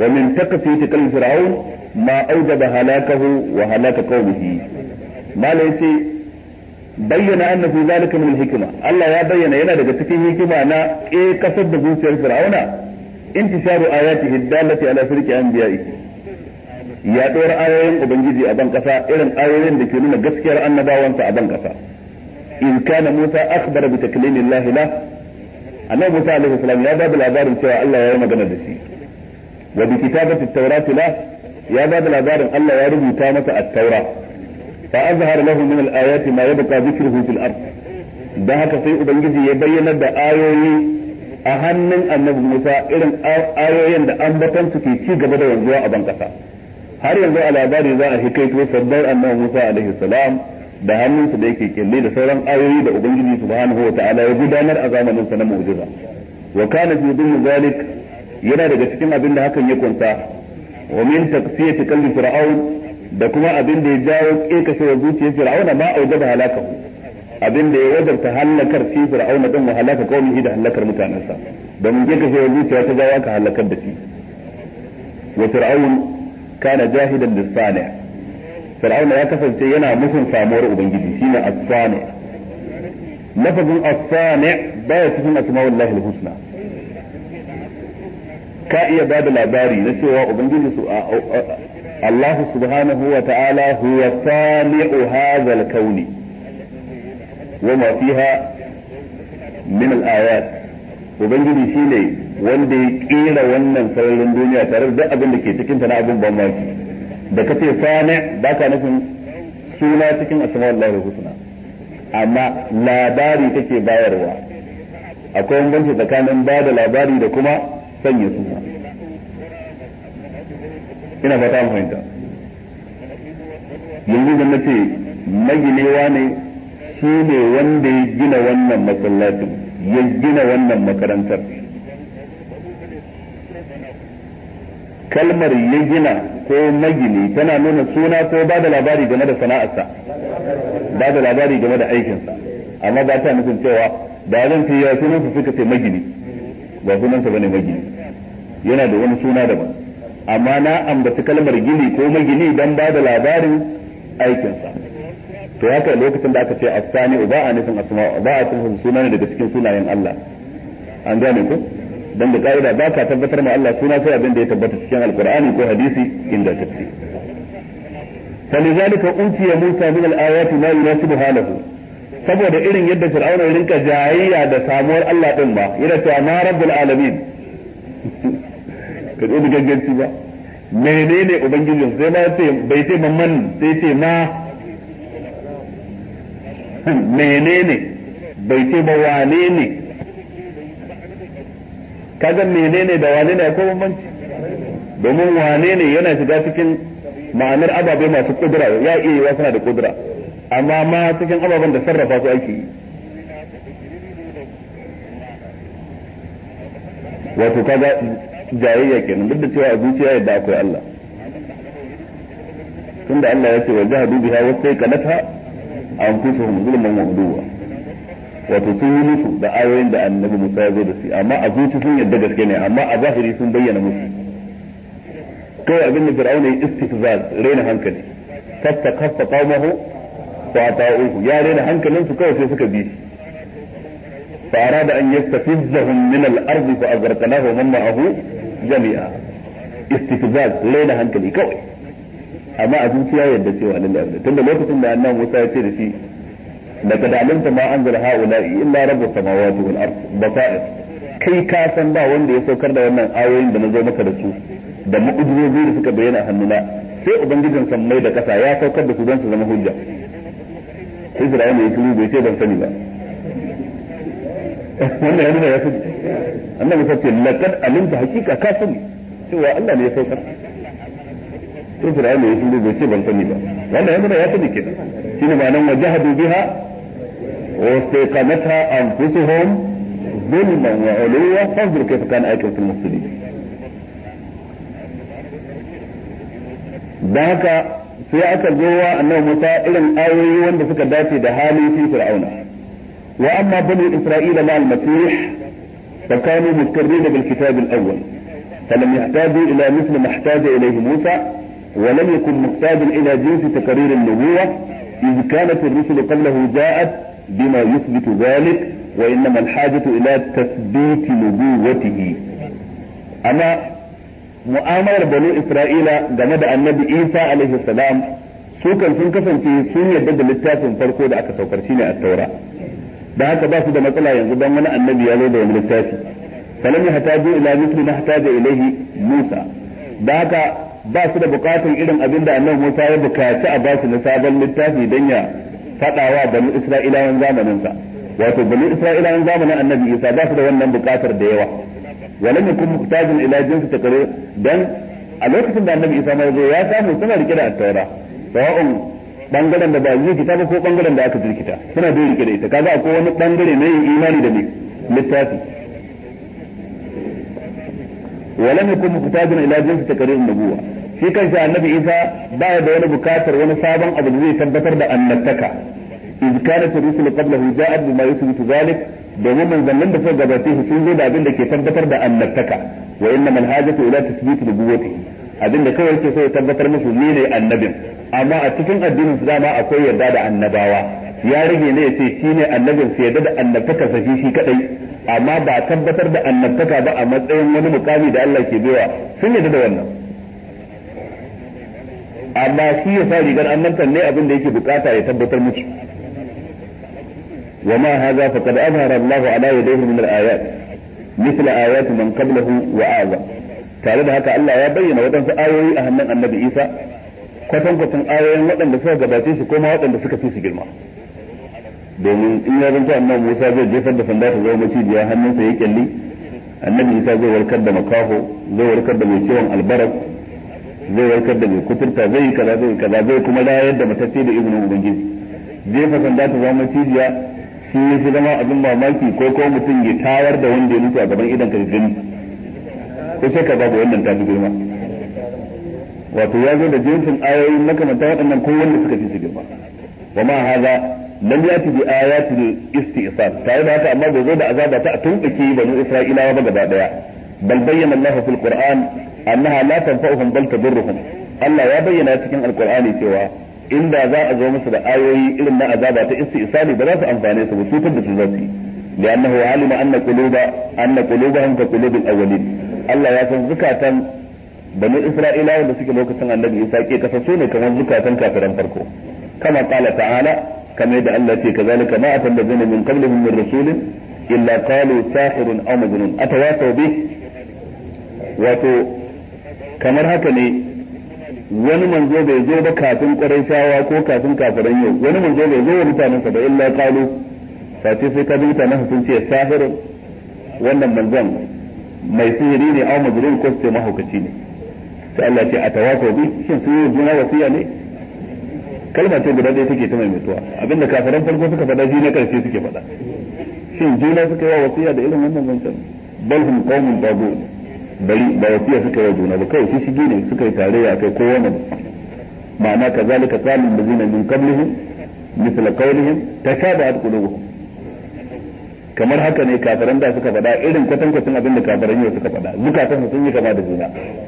wa min takfiti qalbi fir'aun ma awjaba halakahu wa halaka qaumihi mala yace bayyana anna fi zalika min al-hikma Allah ya bayyana yana daga cikin hikima na ke kasar da zuciyar fir'auna intisharu ayatihi dallati ala firqi anbiya'i yaɗuwar ayoyin ubangiji a ban kasa irin ayoyin da ke nuna gaskiyar annabawansa a ban kasa in kana Musa akhbara bi taklimillahi la annabi Musa alaihi salam ya ba da labarin cewa Allah ya yi magana da shi wa bi kitabati at la ya ba da labarin Allah ya rubuta masa at-taura fa azhara lahu min al-ayati ma yabqa dhikruhu fil ard dan haka sai ubangiji ya bayyana da ayoyi a hannun annabi Musa irin ayoyin da ambatan su ke ci gaba da wanzuwa a ban kasa har yanzu a labari za a hikaito sabbar annabi Musa alaihi salam da hannunsa da yake kille da sauran ayoyi da ubangiji subhanahu wa ta'ala ya gudanar a zamanin sa na mu'jiza wa kana fi dhilli zalik yana daga cikin abin da hakan ya kunsa wa min taqsiyati qalbi fir'aun da kuma abin da ya jawo kekashewar zuciyar fir'auna ma aujaba halakahu abin da ya wajabta halakar shi fir'auna din wa halaka qaumihi da halakar mutanensa domin kekashewar zuciya ta jawo aka halakar da shi wa fir'aun kana jahidan lis-sani' fir'auna ya kasance yana musun samuwar ubangiji shine as-sani lafazin as-sani baya cikin asma'ullahi al-husna ka iya ba da labari na cewa ubangiji su Allah subhanahu wa ta'ala huwa sani'u hadha al-kawn wa ma fiha min al-ayat ubangiji shine wanda ya kera wannan sararin duniya tare da abin da ke cikin ta na abin ban maki da kace sani ba ka nufin suna cikin asma'ullahi husna amma labari take bayarwa akwai bambanci tsakanin ba da labari da kuma sanya suna ina fata mu fahimta yanzu da nace maginewa ne shi ne wanda ya gina wannan masallacin ya gina wannan makarantar kalmar ya gina ko magini tana nuna suna ko ba da labari game da sana'arsa ba da labari game da aikinsa amma ba ta nufin cewa da zan ce ya sunansa suka ce magini ba sunansa bane magini yana da wani suna daban amma na ambaci kalmar gini ko magini dan ba da labarin aikinsa to haka lokacin da aka ce asani ba a nufin asma ba a nufin suna ne daga cikin sunayen Allah an gane ko dan da ka'ida ba ka tabbatar ma Allah suna sai abin da ya tabbata cikin alqur'ani ko hadisi inda ta ce فلذلك أوتي موسى من الآيات ما يناسب حاله saboda irin yadda fir'auna ya rinka jayayya da samuwar Allah din ba yana cewa ma rabbul alamin ka da gagganci ba menene ubangijin sai ma ce bai ce man sai ce ma menene bai ce ba wane ne kaga menene da wane ne akwai bambanci domin wane ne yana shiga cikin ma'anar ababai masu kudura ya iya yiwa suna da kudura amma ma cikin ababen da sarrafa su ake yi wato kaga jayayya kenan duk da cewa a zuciya yadda akwai Allah tunda Allah ya ce wa jahadu biha wa sayqanatha anfusuhum zulman wa uduwa wato sun yi musu da ayoyin da annabi Musa ya zo da su amma a zuci sun yadda gaske ne amma a zahiri sun bayyana musu kawai abin da fir'auna ya istifzaz raina hankali fasta kaffa qaumahu wa ata'uhu ya raina hankalin su kawai sai suka bi shi fa arada an yastafizzahum min al-ard fa aghraqnahu wa man ma'ahu jami'a istifzaz raina hankali kawai amma a zuciya yadda cewa lillahi tunda lokacin da annabi Musa ya ce da shi laqad alimta ma anzala ha'ula'i illa rabbus samawati wal ard basair kai ka san ba wanda ya saukar da wannan ayoyin da na zo maka da su da mu'ujizozi da suka bayyana a hannuna sai ubangijin sammai da kasa ya saukar da su don su zama hujja sai Fir'aun ya shiru bai ce ban sani ba wannan yana ya sani annabi Musa ce laqad alimta hakika ka sani cewa Allah ne ya saukar sai Fir'aun ya shiru bai ce ban sani ba wannan yana ya sani kenan shine ma'anar wajahadu biha wa istaqamatha anfusuhum ظلما وعلوا فانظر كيف كان عاقبة المفسدين da haka sai aka zo wa annabi Musa irin ayoyi wanda suka dace da halin shi Fir'auna wa amma bani Isra'ila ma al-masih fa kanu mukarrin bil kitab al-awwal فلم يحتاجوا إلى مثل ما احتاج إليه موسى ولم يكن محتاجا إلى جنس تقرير النبوة إذ كانت الرسل قبله جاءت بما يثبت ذلك وإنما الحاجة إلى تثبيت نبوته أما mu'amalar banu Isra'ila game da annabi Isa alaihi salam su kan sun kasance sun yarda da littafin farko da aka saukar shine at-taura da haka ba su da matsala yanzu dan wani annabi ya zo da wani littafi falam yahtaju ila mithli ma ihtaja ilayhi Musa da haka ba su da bukatun irin abin da annabi Musa ya bukaci a ba su na sabon littafi dan ya fadawa banu Isra'ilawan zamanin sa wato banu Isra'ilawan zamanin annabi Isa ba su da wannan bukatar da yawa ولم يكن محتاجا الى جنس تقرير dan a lokacin da annabi isa mai zo ya samu suna rike da attaura sawa'un bangaren da ba yi kita ba ko bangaren da aka jirkita suna da rike da ita kaga akwai wani bangare na yin imani da ne littafi ولم يكن محتاجا الى جنس تقرير النبوه shi kanshi annabi isa baya da wani bukatar wani sabon abu da zai tabbatar da annabtaka iz kanat rusul qablahu ja'at bima yusbitu zalik domin manzannin da suka gabace shi sun zo da abin da ke tabbatar da annabtaka wa inna man hajatu ila tathbit nubuwwatihi abin da kawai yake so ya tabbatar musu ni ne annabin amma a cikin addinin su dama akwai yarda da annabawa ya rage ne ya ce shi ne annabin su yarda da annabtaka sa shi shi kadai amma ba tabbatar da annabtaka ba a matsayin wani mukami da Allah ke baiwa sun yarda da wannan amma shi ya sa rigar annabtan ne abin da yake bukata ya tabbatar musu وما هذا فقد أظهر الله على يديه من الآيات مثل آيات من قبله وأعظم tare da haka Allah ya bayyana waɗansu ayoyi a hannun annabi Isa kwatankwacin ayoyin waɗanda suka gabace shi kuma waɗanda suka fi su girma domin in ya zanto annabi Musa zai jefar da sanda ta zama macijiya hannunsa ya kyalli annabi Isa zai warkar da makaho zai warkar da mai ciwon albaras zai warkar da mai kuturta zai yi kaza zai kaza zai kuma rayar da matacce da izinin ubangiji jefa sanda ta zama macijiya shi ya fi zama abin mamaki ko ko mutum ya tayar da wanda ya mutu a gaban idan ka gani ko sai ka babu wannan tafi girma wato ya zo da jinsin ayoyin makamanta waɗannan ko wanda suka fi su girma wa ma haza lam yati bi ayati istisal tare da haka amma bai zo da azaba ta tumbake banu isra'ilawa ba gaba daya bal bayyana Allah fil qur'an annaha la tanfa'uhum bal tadurruhum Allah ya bayyana cikin alqur'ani cewa inda za a zo musu da ayoyi irin na azaba ta istisali ba za su amfane su ba cutar da su za su yi li'annahu alima anna quluba anna qulubahum ka qulubil awwalin Allah ya san zukatan bani Isra'ilawa da suke lokacin Annabi Isa ke kasasu ne kamar zukatan kafiran farko kama qala ta'ala kamar yadda Allah ce kazalika ma atal ladina min qablihim min rasulin illa qalu sahirun aw majnun atawasaw bih wato kamar haka ne wani manzo bai zo ba kafin shawa ko kafin kafiran yau wani manzo bai zo wa mutanensa ba illa qalu face sai ka ji mutanen sun ce sahirun wannan manzon mai sihiri ne aw majnun ko sai mahaukaci ne sai Allah ce atawaso bi shin sun yi juna wasiya ne kalma ce guda ɗaya take ta mai mutuwa abinda kafiran farko suka faɗa shi na karshe suke faɗa shin juna suka yi wa wasiya da irin wannan zancen bal hum qaumun tagun bari ba wasiya suka yi wa juna ba kawai shi shige ne suka yi tarayya kai kowa ne ma'ana kazalika qala allazina min qablihim مثل قولهم تشابهت قلوبهم kamar haka ne kafiran da suka faɗa irin kwatankwacin abin da kafiran yau suka faɗa zukatan sun yi kama da juna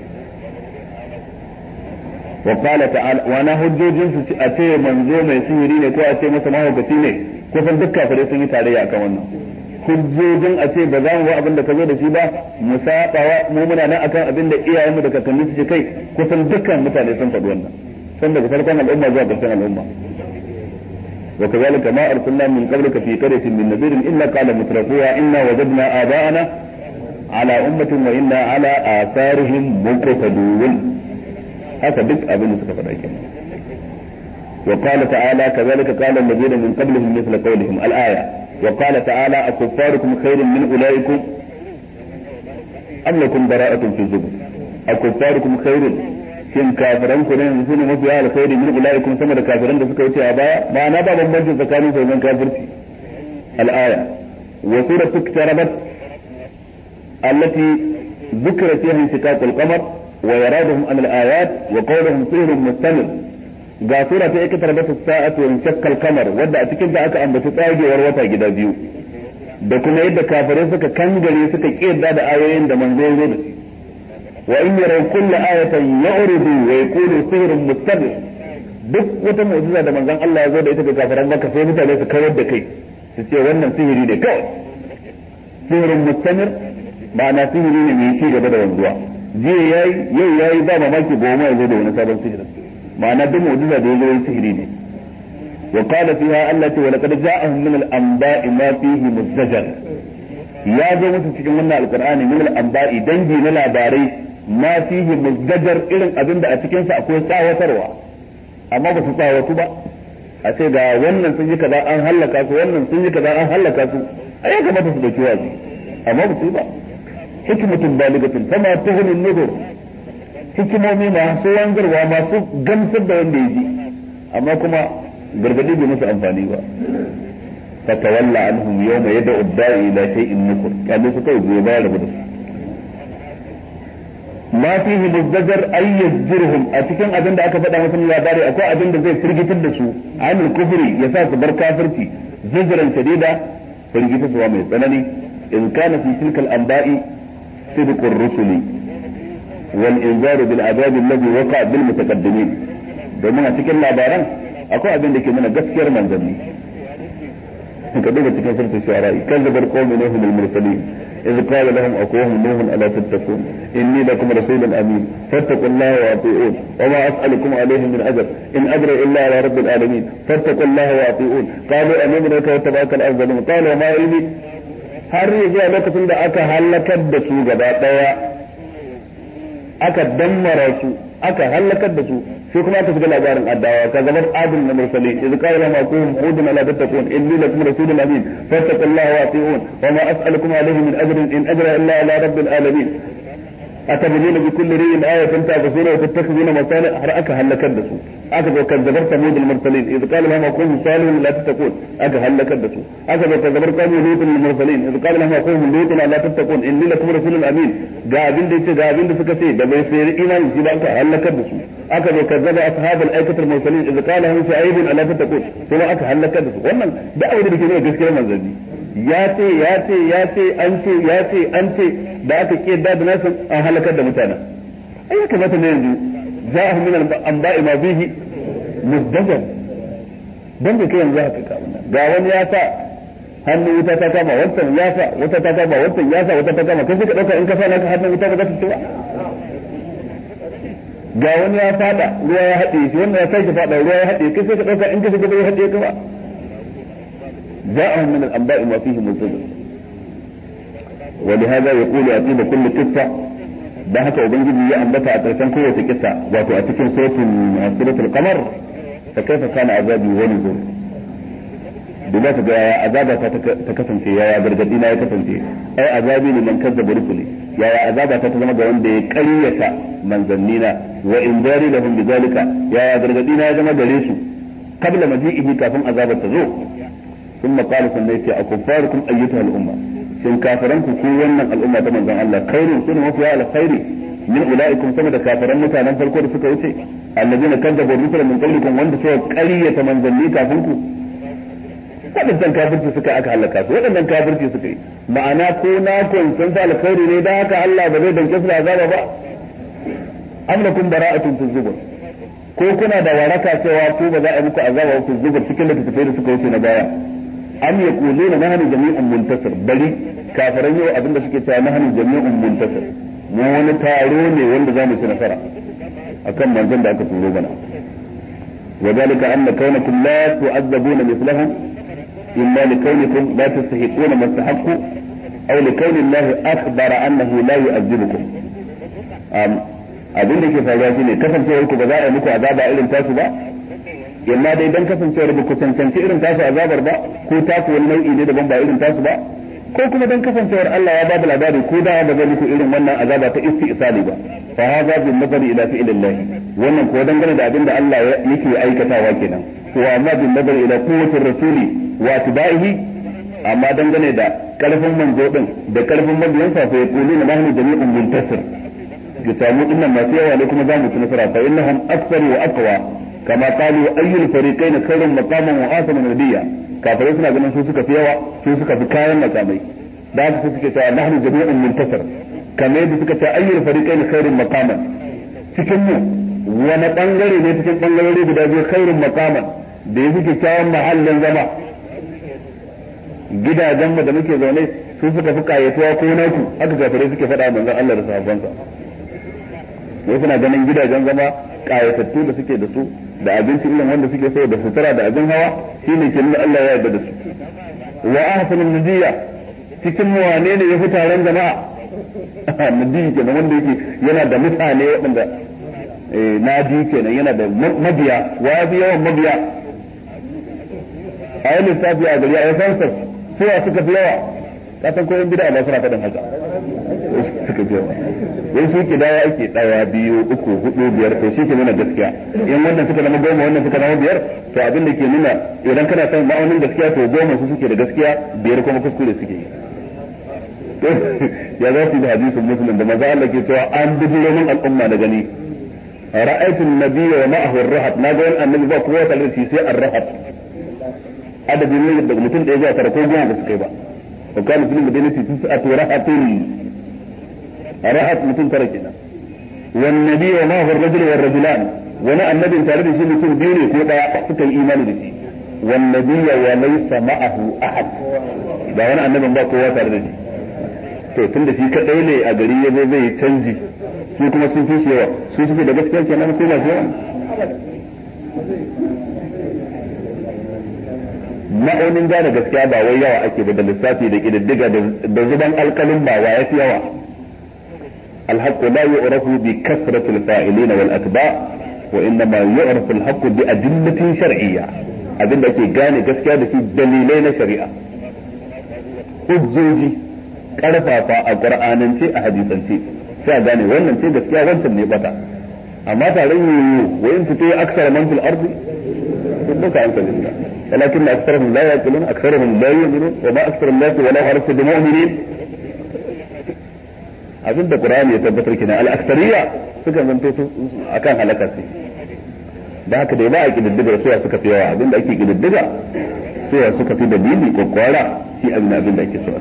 wa qala ta'ala wa na hujjojin su a ce manzo mai sihiri ne ko a ce masa mahaukaci ne kusan duk kafirai sun yi tarayya akan wannan hujjojin a ce ba za mu ba abin da ka zo da shi ba mu sabawa mu muna nan akan abin da iyayenmu da kakanni suke kai kusan dukkan mutane sun faɗi wannan sun daga farkon al'umma zuwa ƙarshen al'umma وكذلك ما أرسلنا من قبلك في قرية من نذير إلا قال مترفوها إنا وجدنا آباءنا على أمة وإنا على آثارهم مقتدون هذا بدء أبن سكف وقال تعالى كذلك قال الذين من قبلهم مثل قولهم الآية وقال تعالى أكفاركم خير من أولئكم أم لكم براءة في الزبر أكفاركم خير shin kafiran ku ne yanzu ne mafiya alkhairi min ulaikum sama da kafiran da suka wuce a baya ba na ba bambanci tsakanin su wajen kafirci al-aya wa suratu iktarabat allati ذكر فيها انشقاق القمر وإرادهم عن الآيات وقولهم سحر مستمر ga sura ta ika tarbata sa'atu wa shakkal kamar wadda a cikin da aka ambaci tsagewar wata gida biyu da kuma yadda kafirai suka kangare suka kiyarda da ayoyin da manzo ya zo da shi wa in yaraw kulla ayatin ya'ridu wa yaqulu sihrun mustamir duk wata mu'jiza da manzon Allah ya zo da ita ga kafiran Makka sai mutane su kawar da kai su ce wannan sihiri ne kawai sihirin mustamir ma'ana sihiri ne mai ci gaba da wanzuwa jiya yayi yau yayi ba mamaki goma ya zo da wani sabon sihirin ma'ana duk mu'jiza da ya zo sihiri ne wa qala fiha allati wa laqad ja'ahum min al-anba'i ma fihi muzdajar ya zo musu cikin wannan alqur'ani min al-anba'i dangi na labarai ma fihi muzdajar irin abin da a cikin sa akwai tsawatarwa amma ba su tsawatu ba a ce ga wannan sun yi kaza an hallaka su wannan sun yi kaza an hallaka su a ya kamata su dauki wazi amma ba su ba hikmatun baligatun fama tuhunin nudur hikimomi masu wanzarwa masu gamsar da wanda ya ji amma kuma gargadi bai musu amfani ba fatawalla anhum yawma yad'u ad-da'i ila shay'in nukur kalle su kai gobe bayar da su ma fihi muzdajar ay yajruhum a cikin abin da aka faɗa musu labari akwai abin da zai firgitar da su amil kufri ya sa su bar kafirci zajran shadida firgita suwa mai tsanani in kana fi tilka al-anba'i sidqu ar-rusuli wal inzar bil adab alladhi waqa bil mutaqaddimin domin a cikin labaran akwai abin da ke nuna gaskiyar manzanni ka duba cikin surtu shuara kazzabar qawmi nuhum al-mursalin إذ قال لهم أخوهم نوح ألا تتقون إني لكم رسول أمين فاتقوا الله وأطيعون وما أسألكم عليه من أجر إن أجر إلا على رب العالمين فاتقوا الله وأطيعون قالوا أمين لك واتبعك الأفضلون قال وما علمي har ya zuwa lokacin da aka halakar da su gaba daya aka dammara su aka halakar da su sai kuma aka shiga labarin addawa ka gabar adin na mursali idza qala lahum aqum hudun la tattaqun inni lakum rasulun amin fattaqullaha wa ati'un wa ma as'alukum alayhi min ajrin in ajra illa ala rabbil alamin atabnuna bi kulli ri'in ayatan ta'busuna wa tattakhiduna masani har aka halakar da su aka zo kazzabar samud al mursalin idza qala lahum aqum salihun la tattaqun aka halakar da su aka zo kazzabar qawmi lut al mursalin idza qala lahum aqum lut la tattaqun inni lakum rasulun amin ga abin da yace ga abin da suka ce da bai sai imani shi ba aka halakar da su aka zo kazzaba ashabul aikatul mursalin idza qala hum shu'aib ala tattaqun sai aka halaka da su wannan da abin da ke nuna gaskiyar manzanni ya ce ya ce ya ce an ce ya ce an ce da aka ke da da nasu an halakar da mutanen ai ya kamata ne yanzu za'ahu min al-anba'i ma bihi muzdajar dan da kai yanzu haka ka ga wani ya sa hannu wuta ta kama wancan ya sa wata ta kama wancan ya sa wata ta kama kai sai ka dauka in ka sa naka hannun wuta ba za ta ci ba ga wani ya fada ruwa ya haɗe shi wannan ya sake fada ruwa ya haɗe kai sai ka ɗauka in ka shiga bai haɗe ka ba جاءهم من الأنباء ما فيه مزدجر ولهذا يقول أتيب كل قصة da haka ubangiji ya ambata a ƙarshen kowace kisa wato a cikin suratul suratul qamar fa kaifa kana azabi wa nuzur duba ka ga yaya azaba ta ta kasance yaya gargadi na ya kasance ai azabi ne man kazzaba rusuli yaya azaba ta ta zama ga wanda ya ƙaryata manzannina wa in dari lahum bizalika yaya gargadi na ya zama gare su qabla maji'ihi kafin azabar ta zo ثم قال سنيتي أكفاركم أيتها الأمة shin kafiran ku ko wannan al'umma ta manzon Allah khairun sunu mafiya alkhairi min ulaikum sama da kafiran mutanen farko da suka wuce allazina kadzabu rusula min qablikum wanda suka ƙaryata manzanni kafin ku waɗannan kafirci suka aka halaka su waɗannan kafirci suka yi ma'ana ko na kun san fa alkhairi ne dan haka Allah ba zai danke su da azaba ba am lakum bara'atun fi zubur ko kuna da waraka cewa ko ba za a yi muku azaba fi zubur cikin littattafai da suka wuce na baya am yaquluna nahnu jami'un muntasir bari kafiran yau abinda suke cewa nahnu jami'un muntasir mu wani taro ne wanda za mu ci nasara akan manzon da aka turo bana وذلك أن كونكم لا تعذبون مثلهم إما لكونكم لا تستحقون ما استحقوا أو لكون الله أخبر أنه لا يعذبكم abin da ke faruwa shine kasancewar ku ba za a yi muku azaba irin tasu ba yamma dai dan kasancewar ba ku cancanci irin tasu azabar ba ko tasu wani nau'i ne daban ba irin tasu ba ko kuma dan kasancewar Allah ya bada labari ko da ba zai muku irin wannan azaba ta istisali ba fa hadha bin nazari ila fi'lillah wannan ko dangane da abin da Allah yake aikatawa kenan to amma bin nazari ila quwwatir rasuli wa tibaihi amma dangane da karfin manzo din da karfin mabiyansa fa yaquluna nahnu jami'un muntasir ga samu dinnan masu yawa ne kuma za mu ci nasara fa innahum aktsaru wa aqwa kama qalu ayyul fariqayn khairun maqaman wa ahsanu nabiyya kafirai suna ganin su suka fi yawa su suka fi kayan makamai da haka suke cewa nahnu jami'un muntasir kamar yadda suka ce ayyul fariqain khairun maqaman cikin mu wani bangare ne cikin bangarori guda biyu khairun maqaman da ya fi kyakkyawan mahallin zama gidajen mu da muke zaune su suka fi kayatuwa ko naku haka kafirai suke faɗa manzon Allah da sahabbansa wai suna ganin gidajen zama kayatattu da suke da su da abinci irin wanda suke so da sutura da abin hawa shine ke nuna Allah ya yarda da su wa ahsanul nadiya cikin mu wane ne ya fi taron jama'a nadiyi kenan wanda yake yana da mutane waɗanda nadi kenan yana da mabiya wa fi yawan mabiya a yi lissafi a gari a yi fansar suwa suka fi yawa ka san koyon bida ba suna faɗin haka suka fi yawa wai su ke dawa ake ɗaya biyu uku hudu biyar to shi ke nuna gaskiya in wannan suka zama goma wannan suka zama biyar to abin da ke nuna idan kana son ma'aunin gaskiya to goma su suke da gaskiya biyar kuma kuskure suke yi ya za su yi da hadisin muslim da maza Allah ke cewa an bijiro min al'umma da gani ra'aytu an-nabiyya wa ma'ahu ar-rahat na ga wani annabi ba kowa tare da shi sai ar-rahat adadin ne daga mutum ɗaya zuwa tara ko goma ba su kai ba wa kana fil madinati tis'atu rahatin rahat mutum tara kenan wan nabiyyu wa ma'ahu ar-rajulu war-rajulan wani annabin tare da shi mutum biyu ne ko daya suka yi imani da shi wan nabiyya wa laysa ma'ahu ahad ba wani annabin ba kowa tare da shi to tun da shi kadai ne a gari ya zai zai canji su kuma sun fi yawa su suke da gaskiya kenan sai na yawa ma'aunin gane gaskiya ba wai yawa ake ba da lissafi da kididdiga da zuban alkalin ba wa yafi yawa الحق لا يعرف بكثرة الفاعلين والأتباع وإنما يعرف الحق بأدلة شرعية أدلة كي gane gaskiya da shi dalilai na shari'a hujjoji karfafa a qur'anance a hadisance sai a gane wannan ce gaskiya wancan ne bata amma tare yiwu wa in tuti aksara man fil ardi duka an kalli ولكن أكثرهم لا يأكلون أكثرهم لا يؤمنون وما أكثر الناس ولا حرصت بمؤمنين abin da Qur'ani ya tabbatar kina al-aksariya suka zanto su akan halaka su da haka dai ba a kididdiga suya suka fi yawa abin da ake kididdiga suya suka fi dalili ko kwara shi abin abin da ake so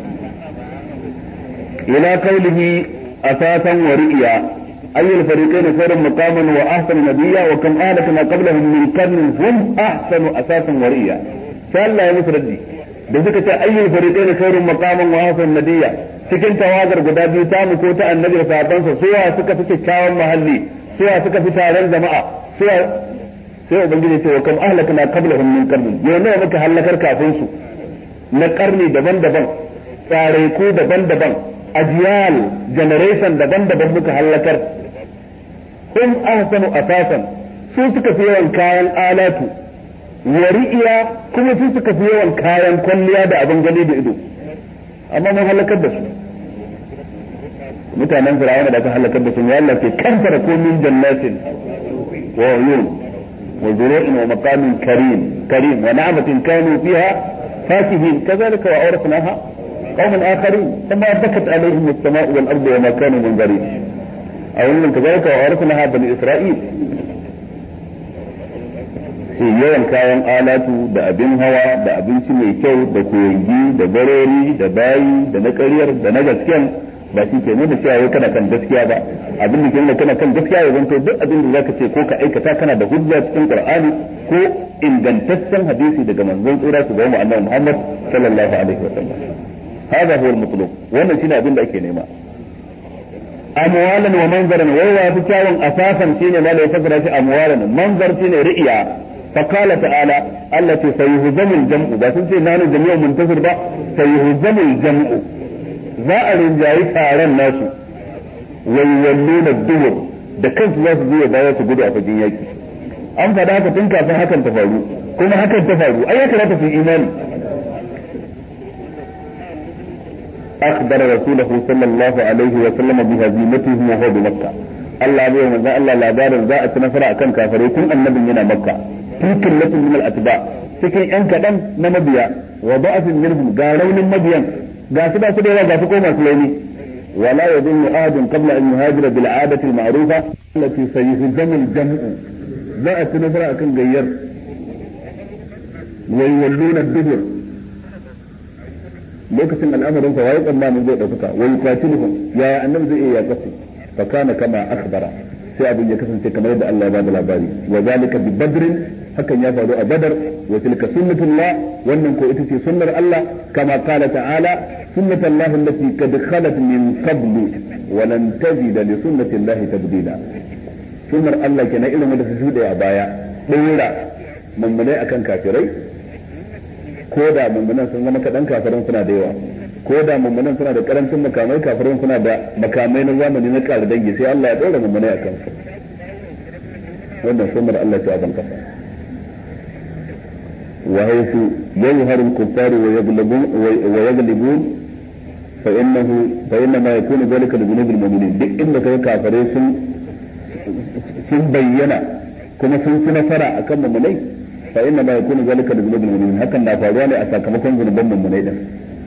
ila qawlihi asasan wa ri'ya أي الفريقين خير مقاما وأحسن نبيا وكم أهلكنا قبلهم من قرن هم أحسن أساسا ورئيا فلا يا مسردي da suka ce ayyul fariqain khairun maqaman wa hasan nabiyya cikin tawagar guda biyu ta mu ko ta annabi da sahabbansa suwa suka fi kyakkyawan mahalli suwa suka fi taron jama'a suwa sai ubangiji ce wa kam ahlakna qablahum min qarnin yau nawa muka halakar kafin su na karni daban-daban tsare ko daban-daban ajiyal generation daban-daban muka halakar hum ahsanu asasan su suka fi yawan kayan alatu wari'iya kuma su suka fi yawan kayan kwalliya da abin gani da ido amma mun halakar da su mutanen fir'auna da aka halakar da su ya Allah ke kantara ko min jannatin wa uyun wa zuru'in wa maqamin karim karim wa na'matin kanu fiha fakihin kazalika wa awrasnaha qauman akharin kama bakat alaihim as-sama'u wal ardu wa ma kanu munzirin a wannan kazalika wa awrasnaha bani isra'il sai yawan kayan alatu da abin hawa da abinci mai kyau da koyangi da barori da bayi da na ƙaryar da na gaskiyan ba shi ke nuna cewa kana kan gaskiya ba abin da ke nuna kana kan gaskiya ya zanto duk abin da zaka ce ko ka aikata kana da hujja cikin qur'ani ko ingantaccen hadisi daga manzon tsira su ga annabi Muhammad sallallahu alaihi wasallam hada huwa al-matlub wannan shine abin da ake nema amwalan wa manzaran wai wa fi kyawun asasan shine ma da ya fasara shi amwalan manzar shine ri'iya فقال تعالى التي سيهزم الجمع بس انت نانو جميع منتصر با سيهزم الجمع za a rinjayi taron nasu waiwalluna dubur da kansu za su zuwa baya su gudu a fagen yaki an faɗa haka tun kafin hakan ta faru kuma hakan ta faru ai ya kamata su imani أخبر رسوله صلى الله عليه وسلم بهزيمتهم وهو بمكة الله بيه من الله لا دار زاء نفر أكن كافرين النبي من مكة في كلة من الأتباع cikin ‘yan kaɗan na mabiya wa ba'afin minhum ga raunin mabiyan ga su ba su da yawa ga su ko masu launi wala ya zunnu ahadun qabla an yuhajira bil adati al ma'rufa allati sayuhzamu al jam'u za a ci nasara akan gayyar wa yawalluna dubur lokacin al'amarin sa waye tsammanin zai dauka wa yuqatiluhum yaya annabi zai iya yakasu fa kana kama akhbara sai abin ya kasance kamar yadda Allah ya bada labari wa zalika bi badrin hakan ya faru a badar wa tilka sunnatullah wannan ko ita ce sunnar Allah kama qala ta'ala sunnatullah allati qad khalat min qablu wa lan tajida li sunnatillahi tabdila sunnar Allah kenan irin wanda su shuɗe a baya ɗora mummunai akan kafirai ko da mummunan sun zama kaɗan kafirin suna da yawa ko da mummunan suna da karancin makamai kafirin suna da makamai na zamani na ƙara dangi sai Allah ya ɗora mummunai a kansu wannan sunnar Allah ta ban kasa wa haythu yawharu al-kuffaru wa yaghlibun wa yaghlibun fa innahu fa inna ma yakunu dhalika li dhunubil mu'minin duk inda kai kafirai sun sun bayyana kuma sun ci nasara akan mummunai fa inna ma yakunu zalika li dhunubil mu'minin hakan na faruwa ne a sakamakon zunuban mummunai din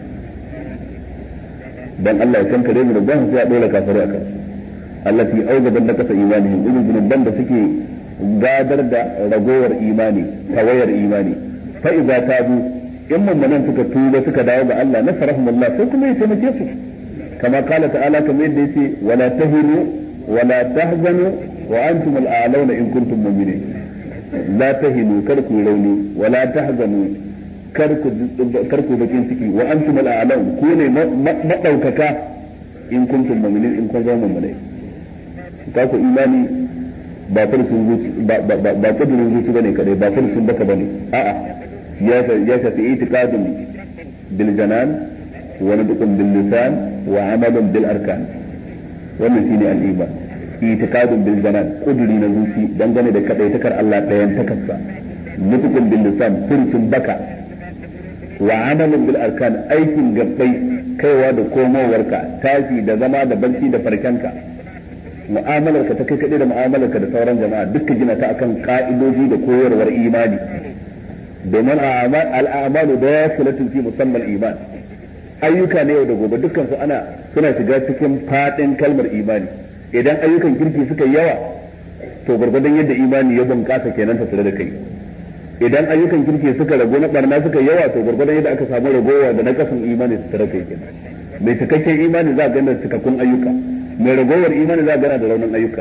dan Allah ya kankare zunuban sai ya dole kafirai akan allati awjabat lakasa imanihim irin zunuban da suke gadar da ragowar imani tawayar imani fa idza tabu in mummunan suka tuba suka dawo ga Allah nasarahumullah sai kuma ya taimake su kama kala ta'ala kamar yadda yace wala tahinu wala tahzanu wa antum al-a'launa in kuntum mu'minin la tahinu kar ku rauni wala tahzanu kar ku kar ku bakin ciki wa antum al-a'laun ku ne madaukaka in kuntum mu'minin in kun zama mu'minai ka ku imani ba farsun zuci ba ba ba kudurin zuci bane kadai ba farsun baka bane a'a ya ya shafi itiqadun bil janan wa nadqun bil lisan wa amalun bil arkan wannan shine al-iman itiqadun bil janan kuduri na zuci dangane da kadaitakar Allah ɗayan takarsa nutqun bil lisan furcin baka wa amalun bil arkan aikin gabbai kaiwa da komowarka tashi da zama da barci da farkanka mu'amalarka ta kai kaɗai da mu'amalarka da sauran jama'a duka gina ta akan ka'idoji da koyarwar imani domin al'amalu da ya filatin fi musamman iman ayyuka na yau da gobe dukkan su ana suna shiga cikin fadin kalmar imani idan ayyukan kirki suka yawa to gwargwadon yadda imani ya bunƙasa kenan ta tare da kai idan ayyukan kirki suka rago na barna suka yawa to gwargwadon yadda aka samu ragowa da na kasan imani su tare kai kenan mai cikakken imani za a gana cikakkun ayyuka mai ragowar imani za a gana da raunin ayyuka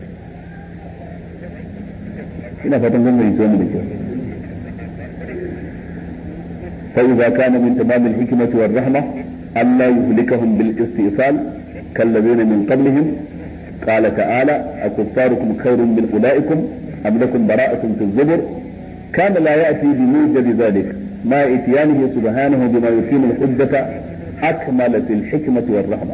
ina fatan kun mai mu da kyau فإذا كان من تمام الحكمة والرحمة ألا يهلكهم بالاستئصال كالذين من قبلهم قال تعالى أكفاركم خير من أولئكم أم لكم براءة في الزبر كان لا يأتي بموجب ذلك ما إتيانه سبحانه بما يقيم الحجة أكمل في الحكمة والرحمة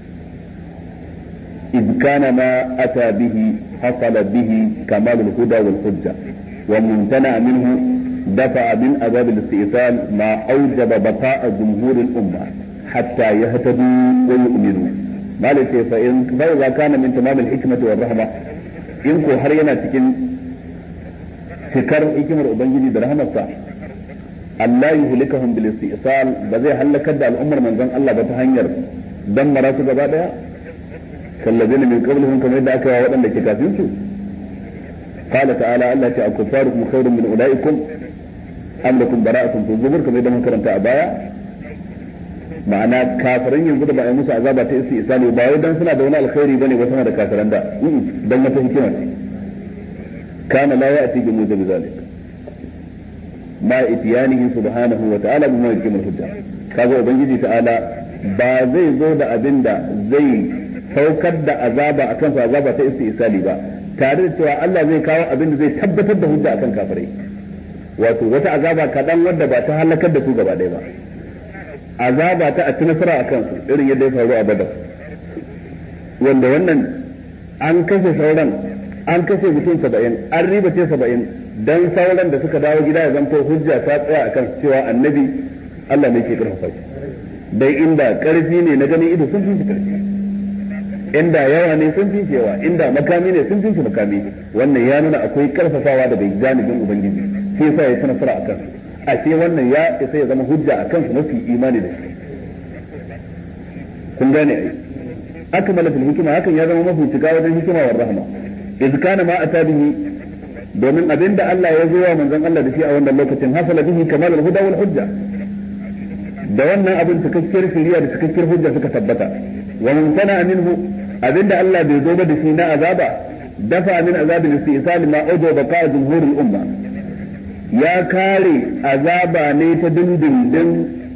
إذ كان ما أتى به حصل به كمال الهدى والحجة وممتنع منه دفع من أبواب الاستئصال ما أوجب بقاء جمهور الأمة حتى يهتدوا ويؤمنوا ما لشيء فإن فإذا كان من تمام الحكمة والرحمة إن كو har yana cikin cikar hikimar Ubangiji da rahamarsa Allah yi hulikahum bil istisal ba zai halakar da al'ummar manzon Allah ba ta hanyar dan mara su gaba daya kallazina min qablihim kamar yadda aka yi waɗanda ke kafin su قال تعالى الله تعالى كفاركم خير من أولئكم am lakum bara'atun fi zubur kamar yadda muka karanta a baya ma'ana kafirin yanzu da ba a yi musu azaba ta isi isali ba wai dan suna da wani alkhairi bane ba sama da kafiran da dan wata hikima ce kana la ya'ti bi mujabi zalik ma itiyanihi subhanahu wa ta'ala bima yakimul hujja kaga ubangiji ta'ala ba zai zo da abin da zai saukar da azaba akan su azaba ta isi isali ba tare da cewa Allah zai kawo abin da zai tabbatar da hujja akan kafirai wato wata azaba kaɗan wadda ba ta halakar da su gaba ɗaya ba azaba ta a ci nasara a kansu irin yadda ya faru a badar wanda wannan an kashe sauran an kashe mutum saba'in an riba ce saba'in dan sauran da suka dawo gida ya zanto hujja ta tsaya a kansu cewa annabi Allah ne ke ƙarfafa shi dai inda ƙarfi ne na ganin ido sun fi shi ƙarfi inda yawa ne sun fi shi yawa inda makami ne sun fi shi makami wannan ya nuna akwai ƙarfafawa daga janibin ubangiji shi yasa ya ci nasara a kansu ashe wannan ya isa ya zama hujja a kansu mafi imani da shi kun gane ai akmala fil hikima hakan ya zama mafi cika wajen hikima wa rahma iz kana ma ata bihi domin abinda Allah ya zo wa manzon Allah da shi a wannan lokacin hasala bihi kamal al huda wal hujja da wannan abin cikakkiyar shari'a da cikakkiyar hujja suka tabbata wa man sana minhu abinda Allah bai zo ba da shi na azaba dafa min azabil istisal ma ujo baqa jumhurul umma ya kare azaba ne ta dindindin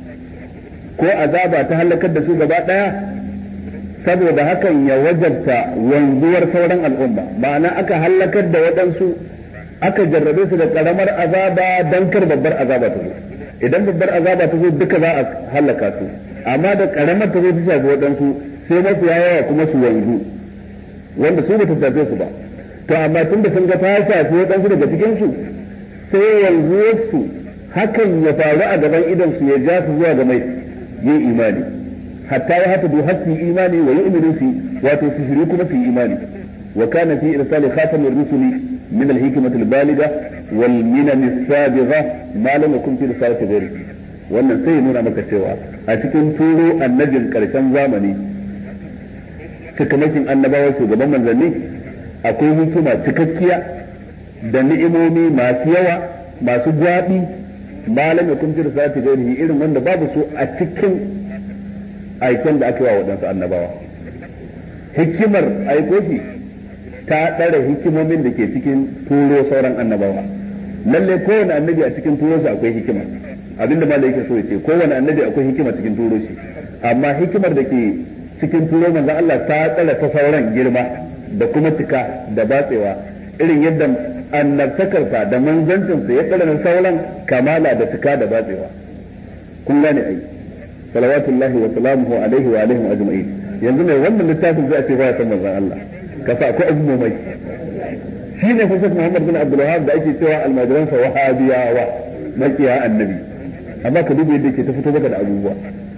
ko azaba ta halakar da su gaba daya saboda hakan ya wajabta wanzuwar sauran al'umma ma'ana aka halakar da waɗansu aka jarrabe su da karamar azaba dan kar babbar azaba ta zo idan babbar azaba ta zo duka za a halaka su amma da karamar ta zo ta shafi waɗansu sai mafiya yawa kuma su wanzu wanda su ba ta shafe su ba to amma tunda sun ga ta shafi waɗansu daga cikin su sai yanzuwarsu hakan ya faru a gaban idan su ya ja su zuwa ga mai yin imani hatta ya hata har su imani wa yu'minu su wato su shiri kuma su imani wa kana fi irsali khatamir rusuli min al-hikmati al-baligha wal minan as-sabigha ma lam yakun fi risalati ghairi wannan sai ya nuna maka cewa a cikin turo annabin karshen zamani cikamakin annabawa shugaban manzanni akwai hikima cikakkiya da ni'imomi masu yawa masu gwaɓi malam ya kun jira sati gairihi irin wanda babu su a cikin aiken da aka yi wa waɗansu annabawa hikimar aikoki ta ɗara hikimomin da ke cikin turo sauran annabawa lalle kowane annabi a cikin turo shi akwai hikima abinda malam yake so ya ce kowane annabi akwai hikima cikin turo shi amma hikimar da ke cikin turo manzon Allah ta tsara ta sauran girma da kuma cika da batsewa irin yadda annabtakarsa da manzancinsa ya tsara sauran kamala da cika da batsewa kun gane ai salawatullahi wa salamuhu alaihi wa alaihim ajma'in yanzu mai wannan littafin zai ce baya san manzon Allah ka sa akwai abu mai shine fa Sheikh Muhammad bin Abdul Wahhab da ake cewa almajiransa wahabiyawa makiya annabi amma ka duba yadda ke ta fito maka da abubuwa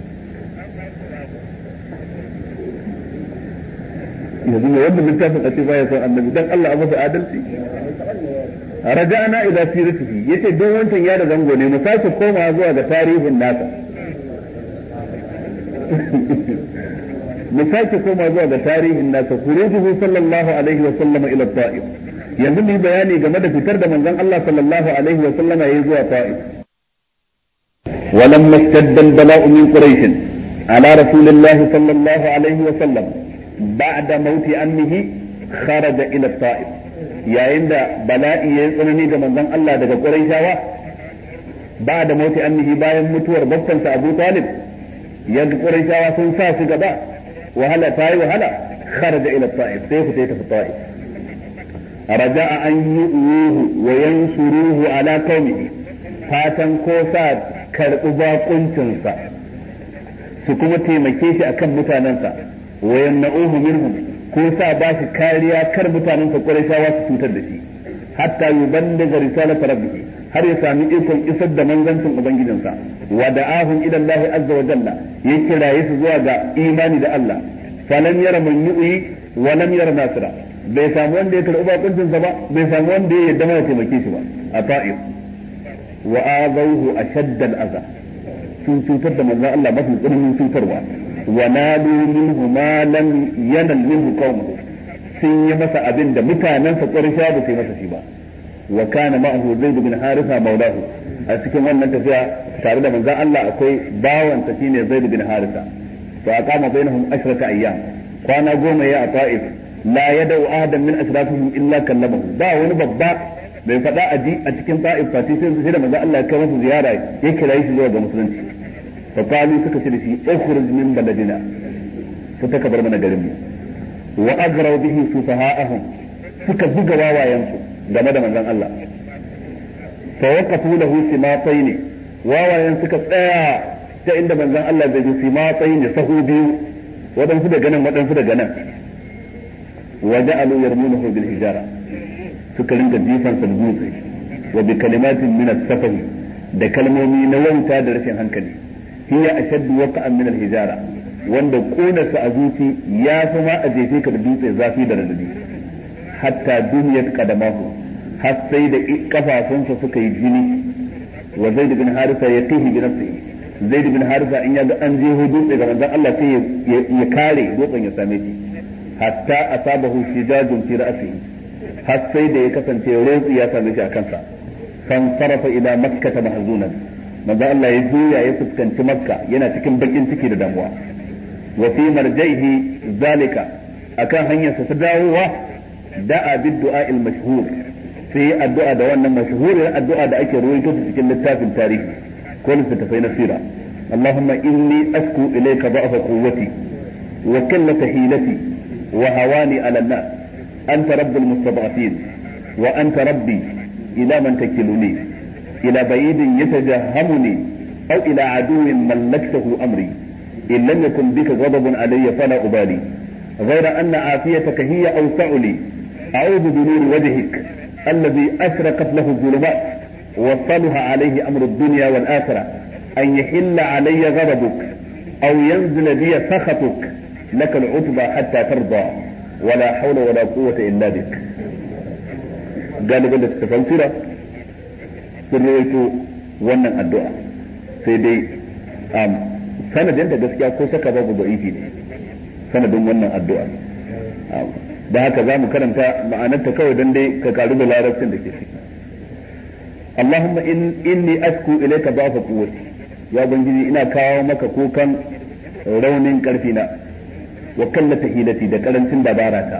yanzu mai wannan littafin a ce baya son annabi dan Allah a masa adalci raja'ana ila siratihi yace duk wancan ya da zango ne mu sake komawa zuwa ga tarihin nasa mu sake komawa zuwa ga tarihin nasa khurujuhu sallallahu alaihi wa sallama ila ta'if yanzu mu bayani game da fitar da manzon Allah sallallahu alaihi wa sallama yayi zuwa ta'if ولما اشتد البلاء من قريش على رسول الله صلى الله عليه وسلم بعد موت أمه خرج إلى الطائف yayin da bala'i ya yi tsanani ga manzon Allah daga Qurayshawa ba da mauti annihi bayan mutuwar babbansa Abu Talib yadda Qurayshawa sun sa shi gaba wahala ta yi wahala kharaja ila Ta'if sai fita ya tafi Ta'if raja'a an yu'uhu wa yansuruhu ala qaumihi fatan ko sa karɓi bakuncinsa su kuma taimake shi akan mutanensa wa yamna'uhu minhum ko sa ba shi kariya kar mutanensa Qurayshawa su cutar da shi hatta yuballigha risalata rabbih har ya sami ikon isar da manzancin ubangijinsa wa da'ahum ila Allah azza wa jalla ya kiraye su zuwa ga imani da Allah falam yara man yu'i wa lam yara nasira bai samu wanda ya karɓi bakuncinsa ba bai samu wanda ya yarda ya taimake shi ba a ta'if wa azawhu ashadda al-adha sun cutar da manzon Allah mafi tsananin cutarwa wa nalu minhu ma lam yanal minhu qaumuhu sun yi masa abin da mutanen sa ƙarsha ba su yi masa shi ba wa kana ma'ahu zaid bin harisa maulahu a cikin wannan tafiya tare da manzon Allah akwai bawan sa shine zaid bin harisa fa aqama bainahum ashrata ayyam kwana goma ya a ta'if la yadau ahadan min asrafihim illa kallamahu ba wani babba bai faɗa a ji a cikin ta'if fati sai da manzo Allah ya kai masa ziyara ya kira shi zuwa ga musulunci fa qalu suka ce da shi ukhruj min baladina fita ka bar mana garin mu wa agraw bihi sufaha'ahum suka buga wawayensu game da manzon Allah fa waqafu lahu simatayn wawayen suka tsaya ta inda manzon Allah zai ji simatayn sahu biyu waɗansu daga nan waɗansu daga nan wa ja'alu yarmunahu bil hijara suka rinka jifan sa dutse wa bi kalimatin min as-safahi da kalmomi na wauta da rashin hankali hiya ashaddu waqa'an min al-hijara wanda kona su a zuci ya fi ma a jefe ka da dutse zafi da radadi hatta duniyat qadamahu har sai da kafafunsa suka yi jini wa zaid bin harisa ya tihi bi nafsihi zaid bin harisa in ya ga an jeho dutse ga manzon Allah sai ya kare dutsen ya same shi hatta asabahu shijajun fi ra'sihi har sai da ya kasance rotsi ya same shi a kansa fan sarafa ila makkata mahzunan manzo Allah ya juya ya fuskanci makka yana cikin bakin ciki da damuwa wa fi marjaihi zalika akan hanyarsa ta dawowa da'a bid du'a al mashhur sai addu'a da wannan mashhurin addu'a da ake ruwaito ta cikin littafin tarihi ko littattafai na sira اللهم إني أشكو إليك ضعف قوتي وقلة حيلتي وهواني على الناس أنت رب المستضعفين وأنت ربي إلى من تكلني إلى بعيد يتجهمني أو إلى عدو ملكته أمري إن لم يكن بك غضب علي فلا أبالي غير أن عافيتك هي أوسع لي أعوذ بنور وجهك الذي أشرقت له الظلمات وصلها عليه أمر الدنيا والآخرة أن يحل علي غضبك أو ينزل بي سخطك لك العتبى حتى ترضى ولا حول ولا قوة إلا بك galibin da suka fansira sun rawaito wannan addu'a sai dai sanadin da gaskiya ko saka babu da'ifi ne sanadin wannan addu'a da haka za mu karanta ma'anarta kawai don dai ka karu da larabcin da ke ciki Allahumma inni asku ilayka ba'fa quwwati ya ubangiji ina kawo maka kukan raunin karfi na wa kallata hilati da karancin dabara ta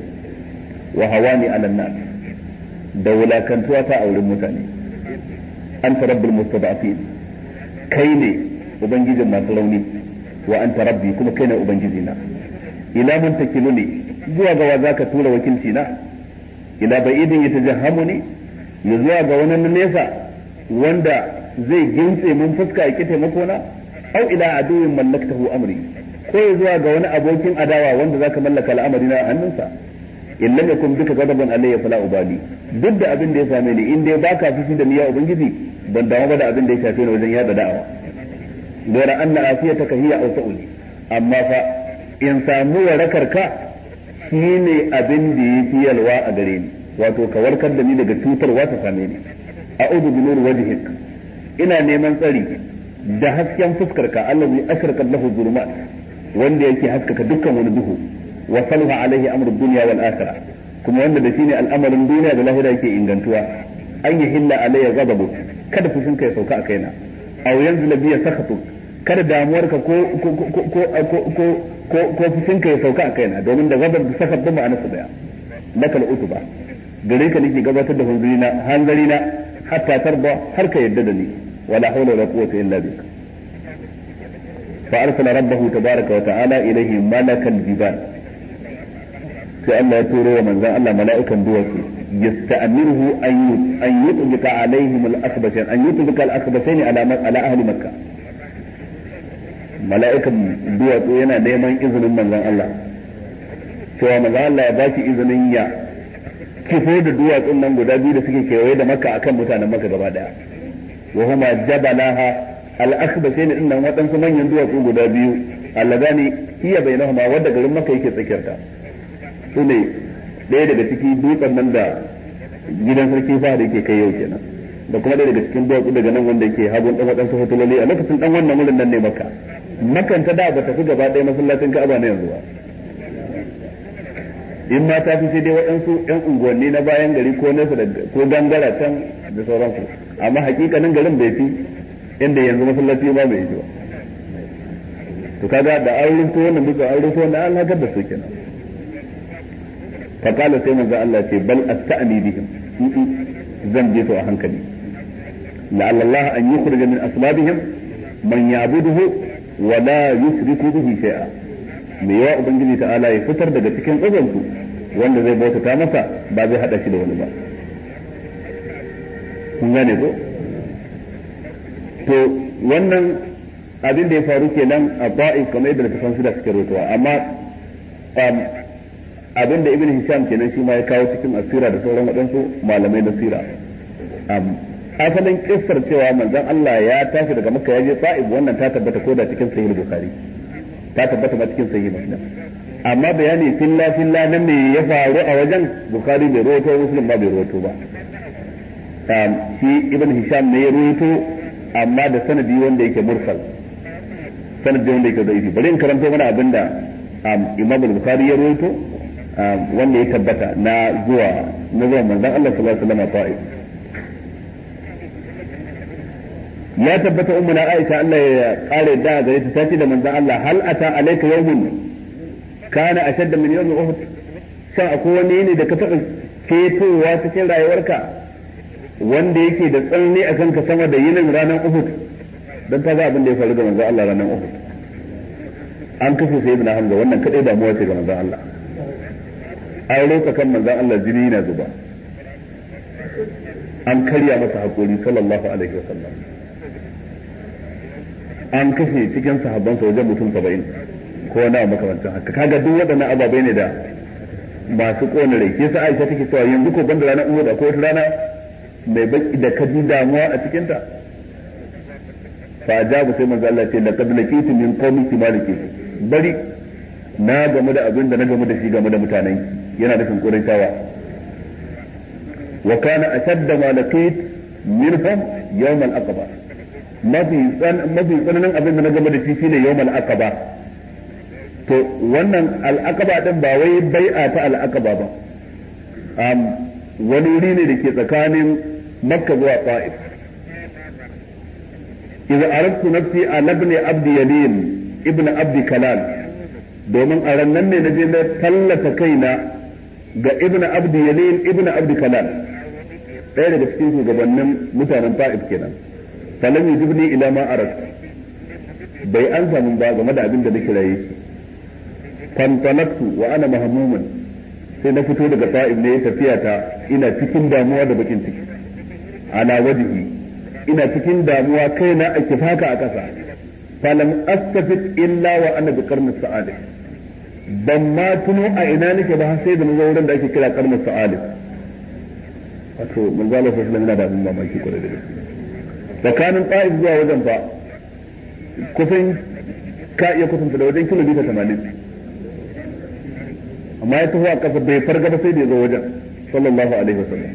wa hawani ala nas da wulakantuwa ta a wurin mutane anta rabbul mustada'afin kai ne ubangijin masu rauni wa anta rabbi kuma kai ne ubangiji na ila man takiluni zuwa ga wa zaka tura wakilci na ila ba'idin yatajahhamuni ya zuwa ga wani nesa wanda zai gintse mun fuska ya ki taimako na au ila aduwin mallaktahu amri ko ya zuwa ga wani abokin adawa wanda zaka mallaka al'amari na hannunsa in lam yakun bika ghadaban alayya fala ubali duk da abin da ya same ni in dai baka fushi da niyya ubangiji ban dawo ba da abin da ya shafe ni wajen yada da'awa gara anna afiyataka hiya awsa'uli amma fa in samu warakar ka shine abin da yafi yalwa a gare ni wato ka warkar da ni daga cutarwa ta same ni a'udhu bi nur wajhik ina neman tsari da hasken fuskar ka allazi ashraqat lahu zulumat wanda yake haskaka dukkan wani duhu wa salha alaihi amru dunya wal akhirah kuma wanda da shine al'amarin duniya da lahira yake ingantuwa an yi hilla alayya ghadabu kada fushin ka ya sauka a kaina aw yanzila biya sakhatu kada damuwar ka ko ko ko ko ko ko fushin ka ya sauka a kaina domin da ghadab da sakhat duk ma'anarsa daya lakal utuba gare ka nake gabatar da hanzarina hanzarina hatta tarda har ka yadda da ni wala hawla wala quwwata illa bik فأرسل ربه تبارك وتعالى إليه ملك الجبال sai Allah ya turo wa manzan Allah mala'ikan duwatsu yasta'miruhu an an yutbika alaihim al-akhbashain an yutbika al-akhbashain ala ala ahli makka mala'ikan duwatsu yana neman izinin manzan Allah cewa manzan Allah ya bashi izinin ya kifo da duwatsun nan guda biyu da suke kewaye da makka akan mutanen makka gaba daya wa huma jabalaha al-akhbashain din nan waɗansu manyan duwatsu guda biyu alladani hiya bainahuma wadda garin makka yake tsakiyarta su ne ɗaya daga ciki dutsen nan da gidan sarki fa da yake kai yau kenan da kuma ɗaya daga cikin duwatsu daga nan wanda yake hagun ɗan waɗansu hotuloli a lokacin ɗan wannan wurin nan ne maka makan ta da ba ta fi gaba ɗaya masallacin ka'aba na yanzu ba in ma ta fi sai dai waɗansu ƴan unguwanni na bayan gari ko nesa da ko gangara can da sauransu amma hakikanin garin bai fi inda yanzu masallaci ba bai yi ba to kaga da an rinto wannan duka an rinto wannan an hakar da su kenan فقال سيما ذا الله تي بل أستأني بهم زن جيسو أهنكني لعل الله أن يخرج من أصلابهم من يعبده ولا يشرك به شيئا me yawa ubangiji ta'ala ya fitar daga cikin tsazansu wanda zai bautata masa ba zai hada shi da wani ba kun gane ko to wannan abin da ya faru kenan a ba'i kamar yadda littafan su da suke rotuwa amma abin da ibn hisham kenan shi ma ya kawo cikin asira da sauran waɗansu malamai na sira asalin kissar cewa manzon Allah ya tashi daga makka ya je ta'ib wannan ta tabbata ko da cikin sahih bukhari ta tabbata ba cikin sahih muslim amma bayani filla filla na me ya faru a wajen bukhari bai rawaito muslim ba bai rawaito ba shi ibn hisham ne ya rawaito amma da sanadi wanda yake mursal sanadi wanda yake da'ifi bari in karanto mana abinda imam al-bukhari ya rawaito wanda ya tabbata na zuwa na zuwa manzon Allah sallallahu alaihi wasallam ta'if ya tabbata ummu na Aisha Allah ya kare da gare ta tace da manzon Allah hal ata alayka yawmun kana ashadda min yawmi uhud shin akwai wani ne da ka taɓa fetowa cikin rayuwarka wanda yake da tsanani akan ka sama da yinin ranar uhud dan ta ga abin da ya faru da manzon Allah ranar uhud an kashe sayyidina Hamza wannan kadai damuwa ce ga manzon Allah an roƙa kan manzon Allah jini na zuba an karya masa haƙuri sallallahu alaihi wasallam an kashe cikin sahabbansa wajen mutum saba'in ko na makamancin haka kaga duk waɗannan ababai ne da masu ƙona rai shi yasa Aisha take cewa yanzu ko banda ranar Uhud akwai wata rana mai baki da kaji damuwa a cikin ta fa ajabu sai manzo Allah ce laqad laqitu min qawmiki maliki bari na game da abin da na game da shi game da mutanen yana nufin Qurayshawa wa kana ashadda ma laqit minhum yawm al-aqaba mafi mafi tsananin abin da na game da shi shine yawm al-aqaba to wannan al-aqaba din ba wai bai'a ta al-aqaba ba um, wani wuri ne da ke tsakanin makka zuwa ta'if idza aradtu nafsi ala ibn abd yalin ibn abd kalal domin a rannan ne naje na tallata kaina ga ibn abd yalin ibn abd kalal ɗaya daga cikin shugabannin mutanen ta'if kenan falam yujibni ila ma arat bai an samu ba game da abin da nake raye shi fantalaktu wa ana mahmuman sai na fito daga ta'if ne tafiya ta ina cikin damuwa da bakin ciki ala wajhi ina cikin damuwa kaina a kifaka a ƙasa falam astafid illa wa ana bi qarnis sa'adah ban ma tuno a ina nake ba sai da nazo wurin da ake kira qarnis sa'adah wato manzo Allah sallallahu alaihi da abin mamaki kwarai da gaske tsakanin ta'if zuwa wajen fa kusan ka iya kusanta da wajen kilomita 80 amma ya taho a ƙasa bai farga ba sai da ya zo wajen sallallahu alaihi wasallam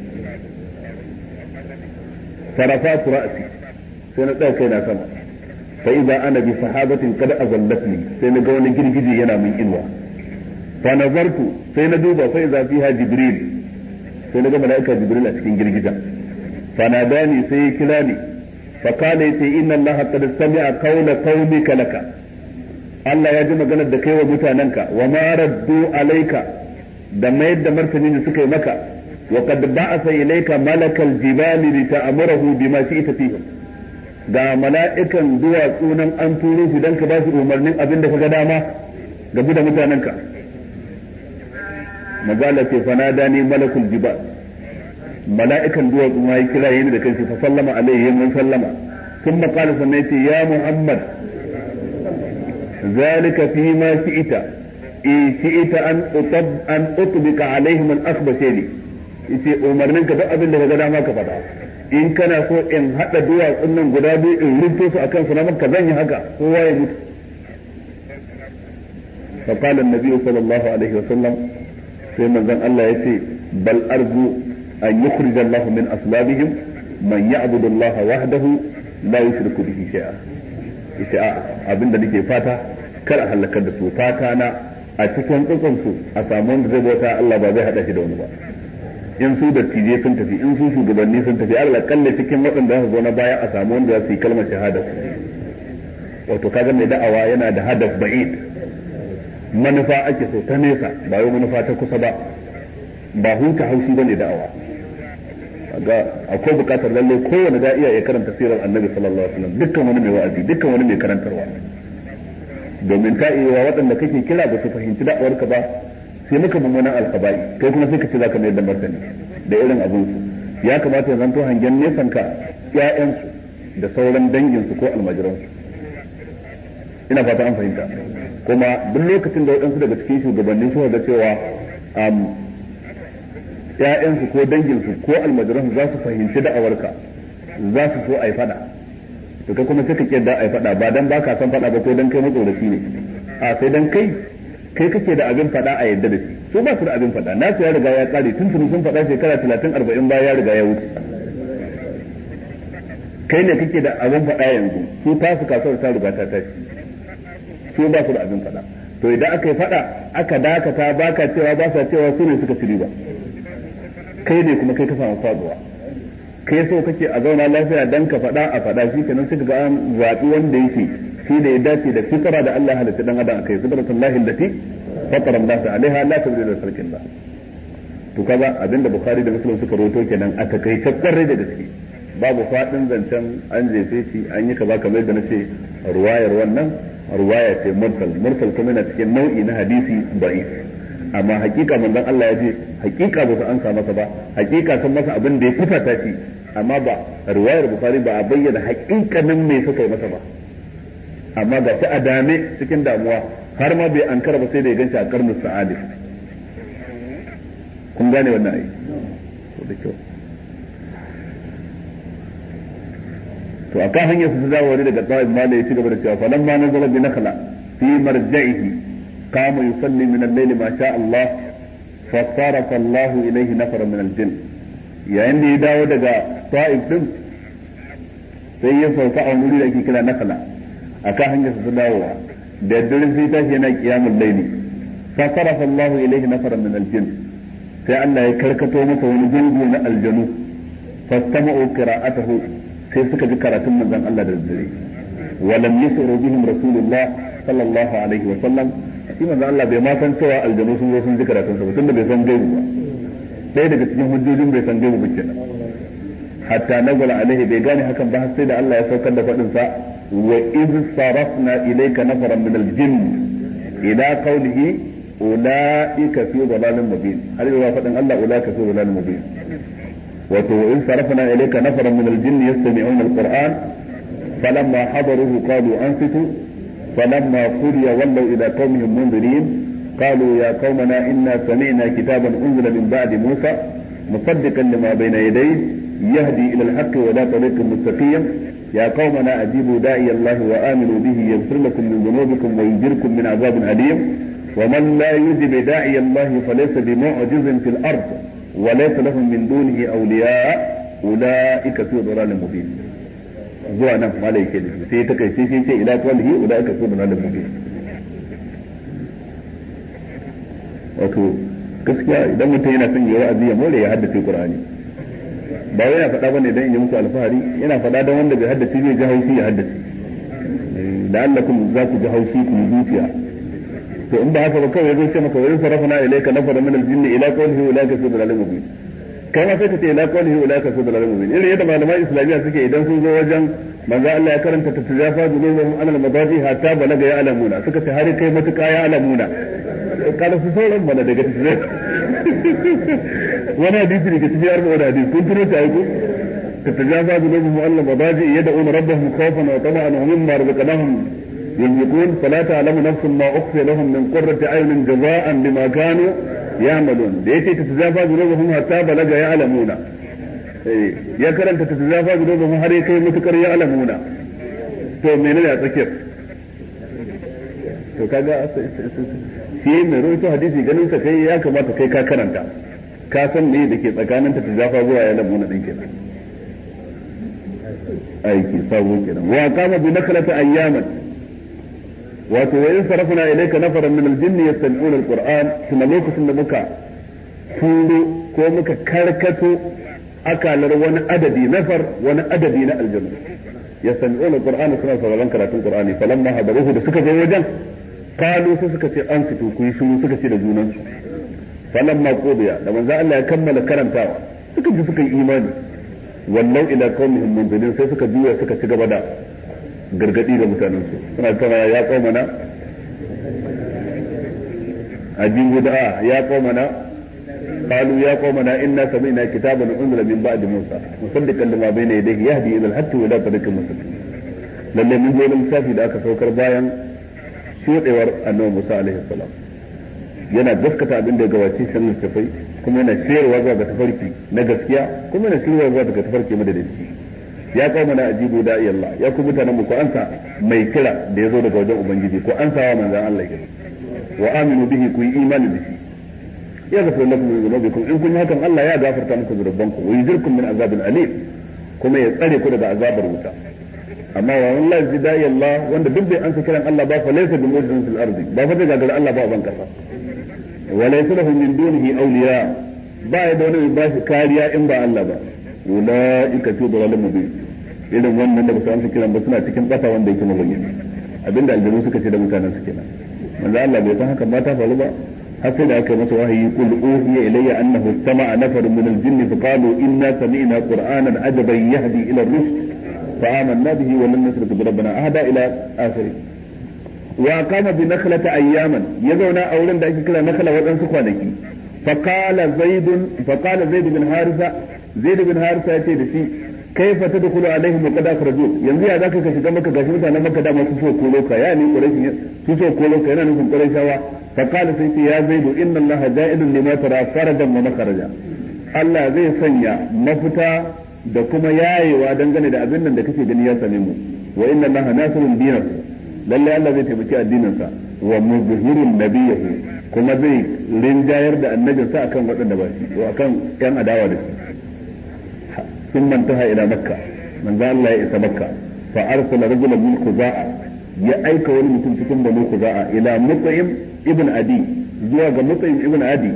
فرفعت رأسي سنة كينا سما فإذا أنا بصحابة قد أظلتني سنة قول جرجدي ينا من إنوى فنظرت سنة دوبا فإذا فيها جبريل سنة ملائكة جبريل أتكين جرجدا فناداني سيكلاني فقال إن الله قد سمع قول قومك لك Allah ya ji maganar da kai wa mutanenka wa ma raddu alaika da mayar da martani da suka yi maka وقد بعث إليك ملك الجبال لتأمره بما شئت فيهم ga mala'ikan duwatsu nan an turo shi don ka ba su umarnin abin da ka ga dama gabu da mutanenka magala ce fanada ne malakul jibal mala'ikan duwatsu ma yi kira yin da kanshi fa sallama alaihi mun sallama sun makala sannan ce ya muhammad zalika fi ma shi'ita in shi'ita an an utbika alaihim al-akhbashani yace umarnin ka duk abin da ka ga dama ka faɗa in kana so in haɗa duwatsun nan guda biyu in rufe su akan su na maka zan yi haka kowa ya mutu fa qala an-nabi sallallahu alaihi wasallam sai manzon Allah yace bal arju an yukhrij Allah min aslabihim man ya'budu Allah wahdahu la yushriku bihi shay'a yace a abinda nake fata kar a halakar da su fata na a cikin tsotson su a samu wanda zai bauta Allah ba zai hada shi da wani ba in su dattijai sun tafi in su shugabanni sun tafi Allah kalle cikin waɗanda za su zo na baya a samu wanda za su yi kalmar shahada su wato kaga mai da'awa yana da hadaf ba'id manufa ake so ta nesa ba yau manufa ta kusa ba ba huta haushi bane da'awa ga akwai bukatar lalle kowane da iya ya karanta sirar annabi sallallahu alaihi wasallam dukkan wani mai wa'azi dukkan wani mai karantarwa domin ta iya waɗanda kake kira ba su fahimci da'awarka ba sai muka mummunan alkaba'i kai kuma sai ka ce zaka mayar da martani da irin abin su ya kamata ya zanto hangen nesan ka ƴaƴansu da sauran danginsu ko almajiransu ina fata an fahimta kuma duk lokacin da waɗansu daga cikin shugabanni suka ga cewa ƴaƴansu ko danginsu ko almajiransu za su fahimci da'awarka za su so a yi faɗa to kai kuma sai ka kiyar da a yi faɗa ba dan ba ka san faɗa ba ko dan kai matsoraci ne a sai dan kai kai kake da abin faɗa a yadda da shi su ba su da abin faɗa nasu ya riga ya kare tun tuni sun faɗa shekara talatin arba'in baya ya riga ya wuce kai ne kake da abin faɗa yanzu su tasu kasuwar ta riga ta tashi su ba su da abin faɗa to idan aka yi faɗa aka dakata baka cewa ba sa cewa su ne suka ci riba kai ne kuma kai ka samu faduwa kai so kake a zauna lafiya dan ka faɗa a faɗa shi kenan sai ga an zaɓi wanda yake shi da ya dace da fitara da Allah halitta dan adam akai fitratullahi allati fatara an-nas alaiha la tabdila li khalqillah to kaga abinda bukhari da muslim suka roto kenan a takaice kwarai da gaske babu fadin zancen an jefe shi an yi kaza kamar da nace ruwayar wannan ruwaya ce mursal mursal kuma yana cikin nau'i na hadisi da'if amma hakika manzon Allah ya ce hakika ba su ansa masa ba hakika sun masa abin da ya fusata shi amma ba riwayar bukhari ba a bayyana hakikanin me suka yi masa ba amma ga shi a dame cikin damuwa har ma bai ankara ba sai da ya ganshi a karnin sa'adif kun gane wannan ai to da kyau to akan hanyar su dawo wani daga tsawon mala ya ci gaba da cewa falamma nazala bi nakhla fi marja'ihi qama yusalli min al-layli ma sha Allah fa sarafa Allah ilayhi nafara min al-jinn yayin da ya dawo daga ta'if din sai ya sauka a wuri da ake kira nakhla akan hanyar su dawowa da dare sai tashi yana qiyamul layli fa sarafa Allah ilayhi nafara min al-jinn sai Allah ya karkato masa wani gungu na aljanu fastama'u qira'atahu sai suka ji karatun manzon Allah da daddare walam yusru bihim rasulullah sallallahu alaihi wa sallam shi manzon Allah bai ma san cewa aljanu sun zo sun ji karatun sa ba tunda bai san gaibu ba ɗaya daga cikin hujjojin bai san gaibu ba kenan hatta nazala alaihi bai gane hakan ba sai da Allah ya saukar da faɗin sa wa iz sarafna ilayka nafaran min al-jinn ila qawlihi ulaika fi dhalalin mubin har zuwa faɗin Allah ulaika fi dhalalin mubin wato in sarafna ilayka nafaran min al-jinn yastami'una al-qur'an falamma hadaruhu qalu ansitu falamma qudiya wallaw ila qaumihim mundirin قالوا يا قومنا إنا سمعنا كتابا أنزل من بعد موسى مصدقا لما بين يديه يهدي إلى الحق ولا طريق مستقيم يا قومنا أجيبوا داعي الله وآمنوا به يغفر لكم من ذنوبكم ويجركم من عذاب أليم ومن لا يجب داعي الله فليس بمعجز في الأرض وليس لهم من دونه أولياء أولئك في ضلال مبين zuwa nan malai ke da sai ta kai sai sai ila qawlihi ulaika fi dhalalin mubin wato gaskiya idan mutum yana son yayi wa'azi ya more ya haddace qur'ani ba wai yana faɗa bane dan in yi muku alfahari yana faɗa dan wanda bai haddace zai ji haushi ya haddace da Allah kun za ku ji haushi ku zuciya to in ba haka ba kawai zai ce maka wai sarafna ilayka nafara min al-jinn ila qawlihi ulaika fi dhalalin mubin kai ma sai ka ce ila qawlihi ulaika fi dhalalin mubin irin yadda malaman islamiyya suke idan sun zo wajen manzo Allah ya karanta tatajafa junubuhum an al-madaji hatta balaga ya alamuna suka ce har kai matuƙa ya alamuna kada su sauran mana daga cikin wani hadisi daga cikin arba'in hadisi kun tuno ta aiko تتجافى جنوبهم عن المضاجع يدعون ربهم خوفا وطمعا ومما رزقناهم ينفقون فلا تعلم نفس ما اخفي لهم من قرة اعين جزاء بما كانوا يعملون ليتي تتجافى جنوبهم حتى بلغ يعلمون ya karanta ta zafa junubahum har ya kai mutukar ya alamuna to menene a tsakiyar to kaga shi mai rawaito hadisi ganin sa kai ya kamata kai ka karanta ka san me da ke tsakanin ta zafa zuwa ya alamuna din kenan aiki sabo kenan wa qama bi naklata ayyaman wato wa in sarafna ilayka nafaran min al-jinni yastami'una al-qur'an kuma lokacin da muka turo ko muka karkato akalar wani adadi nafar wani adadi na aljanna yastami'una al-qur'an suna sauraron karatun qur'ani falamma hadaruhu da suka zo wajen kalu sai suka ce an fito ku yi shiru suka ce da junansu falamma qudiya da manzo Allah ya kammala karantawa suka ji suka yi imani wallau ila qaumihim munzirin sai suka juya suka ci gaba da gargadi ga mutanen su suna tana ya qaumana ajibu da ya qaumana قالوا يا قومنا إنا سمعنا كتابا أنزل من بعد موسى مصدقا لما بين يديه يهدي إلى الحق وإلى طريق مستقيم lalle mun zo lissafi da aka saukar bayan shuɗewar annabi Musa alaihi salam yana gaskata abin da ya gabace shi littafai kuma yana shirarwa zuwa ga tafarki na gaskiya kuma yana shirarwa zuwa ga tafarki madadaci ya kawo mana ajibu da Allah ya ku mutanen mu ko ansa mai kira da ya zo daga wajen ubangiji ko ansa wa manzon Allah ya wa aminu bihi ku yi imani da shi ya gafara lakum min dhunubikum in kun yi hakan Allah ya gafarta muku zunubanku wa yujirkum min azabin alim kuma ya tsare ku daga azabar wuta amma wa wallahi zidai Allah wanda duk bai ansa kiran Allah ba fa laysa bi mujizin fil ardi ba fa daga gar Allah ba ban kasa wa laysa lahu min dunihi awliya ba ya da wani ba shi kariya in ba Allah ba ulaika fi dhalalin mubin irin wannan da ba su amsa kiran ba suna cikin bata wanda yake mabayyana abinda aljanu suka ce da mutanen su kenan manzo Allah bai san haka ba ta faru ba har sai da aka yi masa wahayi qul uhiya ilayya annahu istama'a nafarun min al-jinni fa qalu inna sami'na qur'anan ajaban yahdi ila ar-rushd fa amanna bihi wa lam nusrik bi rabbina ahada ila akhirih wa qama bi nakhlata ayyaman ya zauna a wurin da ake kira nakhla wadansu kwanaki fa qala zaid fa qala zaid bin harisa zaid bin harisa ya ce da shi kaifa tadkhulu alaihim wa qad akhraju yanzu ya zaka ka shiga maka gashi mutanen maka da masu so kolo ka ya ni quraish su so kolo ka yana nufin quraishawa fa qala sai ce ya zaidu inna allaha ja'ilun lima tara farajan wa makharaja Allah zai sanya mafita da kuma yayewa dangane da abin nan da kake gani ya same mu wa inna allaha nasirun dinahu lalle Allah zai taimaki addininsa wa muzhirun nabiyahu kuma zai rinjayar da annabinsa akan waɗanda ba shi ko akan yan adawa da shi ثم انتهى الى مكه من ذا الله يئس مكه فارسل رجلا من خزاعه يا ايك ولي mutum cikin banu خزاعه الى مطعم ابن ادي zuwa ga mutsayin ibn adi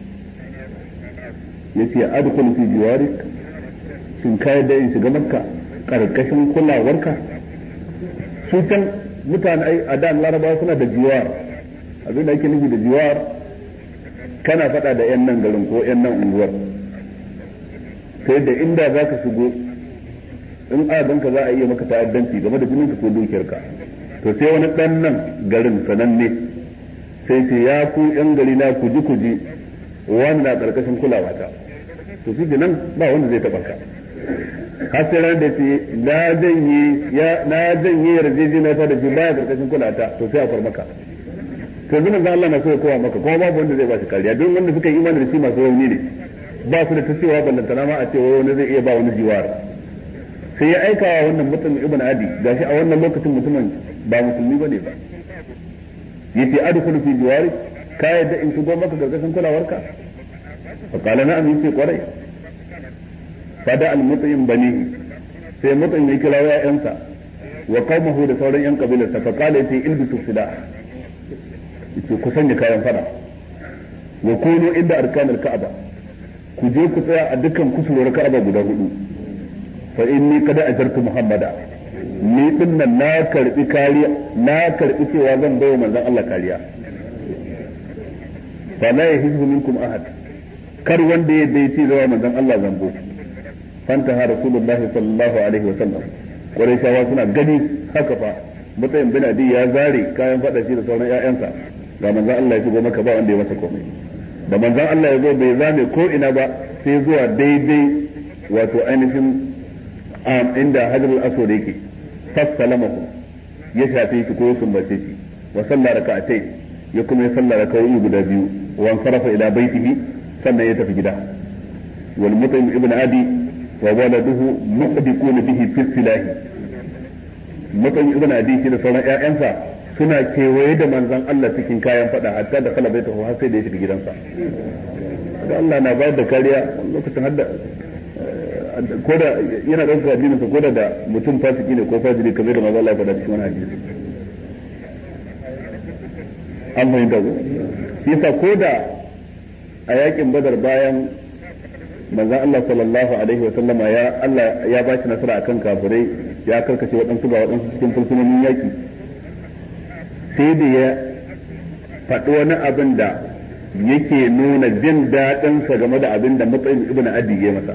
yace adkhul fi jiwarik shin ka yadda in shiga makka karkashin kulawarka su can mutane a da larabawa suna da jiwar abin da ake nufi da jiwar kana faɗa da yan nan garin ko yan nan unguwar sai da inda za ka shigo in adanka za a iya maka ta'addanci game da jininka ko dukiyarka to sai wani ɗan nan garin sananne sai ce ya ku yan gari na kuji kuji wani na ƙarƙashin kulawata to shi nan ba wanda zai taɓa ka har sai ran da ce na janye ya na janye yarjejeniya ta da shi baya ƙarƙashin kulata to sai a far maka to yanzu manzo Allah na so ya kowa maka kuma babu wanda zai ba shi kariya don wanda suka yi imani da shi masu rauni ne ba su da ta cewa ballantana ma a ce wani zai iya ba wani jiwar sai ya aika wa wannan mutum ibn adi gashi a wannan lokacin mutumin ba musulmi bane ba yace adkhulu fi jiwari ka yadda in shigo maka gargashin kulawarka fa qala na'am yace kwarai fada al mut'im bani sai mutum ya kira ya'yansa wa qaumahu da sauran yan kabilarsa fa qala yace ilbisu silah yace ku sanya kayan fada wa kunu inda arkanul ka'aba ku je ku tsaya a dukkan kusurwar ka'aba guda hudu fa inni kada ajartu muhammada ni din nan na karbi kariya na karbi cewa zan bayo manzon Allah kariya fa la yahizbu minkum ahad kar wanda ya dai ce zawa manzon Allah zambo fanta ha rasulullahi sallallahu alaihi wa sallam quraishawa suna gani haka fa mutayin bin adi ya zare kayan fada shi da sauran ƴaƴansa ga manzon Allah ya shigo maka ba wanda ya masa komai da manzon Allah ya zo bai zame ko ina ba sai zuwa daidai wato ainihin inda hajarul aswad yake fassalamahu ya shafe shi ko ya sumbace shi wa salla raka'atai ya kuma ya salla raka'o'i guda biyu wa sarafa ila baitihi sannan ya tafi gida wal mutaim ibn adi wa waladuhu muhdiquna bihi fi silahi mutaim ibn adi shi da sauran ƴaƴansa suna kewaye da manzon Allah cikin kayan fada hatta da kala bai tafi har sai da ya shiga gidansa da Allah na bayar da kariya lokacin hadda ko da yana ɗaukar addinin sa ko da da mutum fasiki ne ko fajiri kamar da manzon Allah ya faɗa cikin wani hadisi an fahimta ko shi yasa ko da a yakin badar bayan manzon Allah sallallahu alaihi wa sallama ya Allah ya ba shi nasara akan kafirai ya karkace waɗansu ba waɗansu cikin fursunonin yaki sai da ya faɗi wani abin da yake nuna jin daɗinsa game da abin da matsayin ibn adi ya masa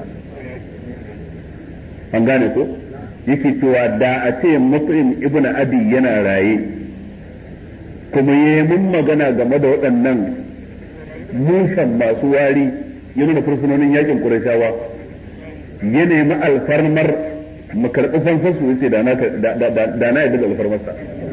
an gane ko yake cewa da a ce matsayin ibn adi yana raye kuma ya yi mun magana game da waɗannan mushan masu wari ya nuna fursunonin yakin ƙurashawa ya nemi alfarmar mu karɓi fansarsu ya ce da na yadda da alfarmarsa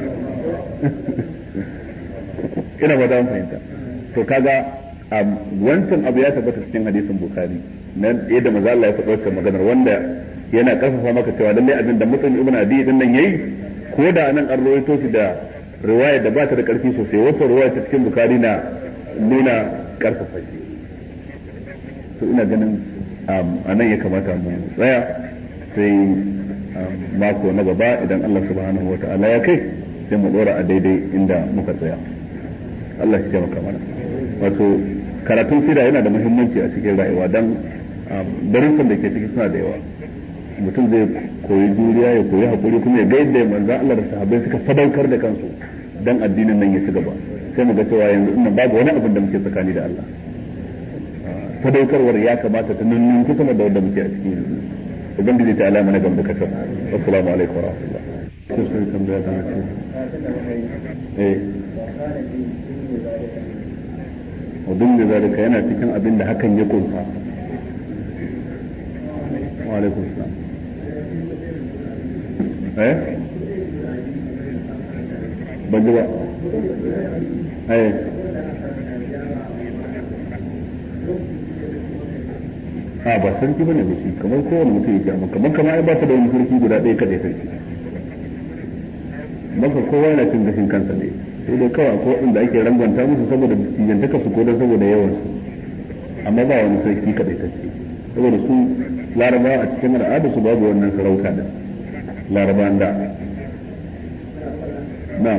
ina ba mu fahimta to kaga wancan abu ya tabbata cikin hadisin bukhari nan yadda maza Allah ya faɗa wancan maganar wanda yana karfafa maka cewa lalle abin da mutum ibn adi din nan yayi ko da nan an rawaito shi da riwaya da ba ta da karfi sosai wata riwaya ta cikin bukhari na nuna karfafa shi to ina ganin a nan ya kamata mu tsaya sai mako na gaba idan Allah subhanahu wa ta'ala ya kai sai mu dora a daidai inda muka tsaya Allah shi taimaka mana wato karatun sira yana da muhimmanci a cikin rayuwa dan darussan da ke ciki suna da yawa mutum zai koyi juriya ya koyi hakuri kuma ya ga yadda manzon Allah da sahabbai suka sadaukar da kansu dan addinin nan ya ci gaba sai mu ga cewa yanzu nan babu wani abin da muke tsakani da Allah sadaukarwar ya kamata ta nunnun kusa da wanda muke a cikin yanzu ubangiji ta alama na gamda kasar assalamu alaikum wa rahmatullah sai sai tambaya ta ce eh wadun da zalika yana cikin abin da hakan ya kunsa wa alaikum salam eh ban ji ba eh a ba sarki bane ba shi kamar kowane mutum yake amma kamar kama ai ba ta da wani sarki guda ɗaya kadai sarki maka kowa yana cin gashin kansa ne sai dai kawai akwai waɗanda ake rangwanta musu saboda tijantaka su ko don saboda yawan su amma ba wani sarki kadai sarki saboda su laraba a cikin al'ada su babu wannan sarauta da laraban da na'am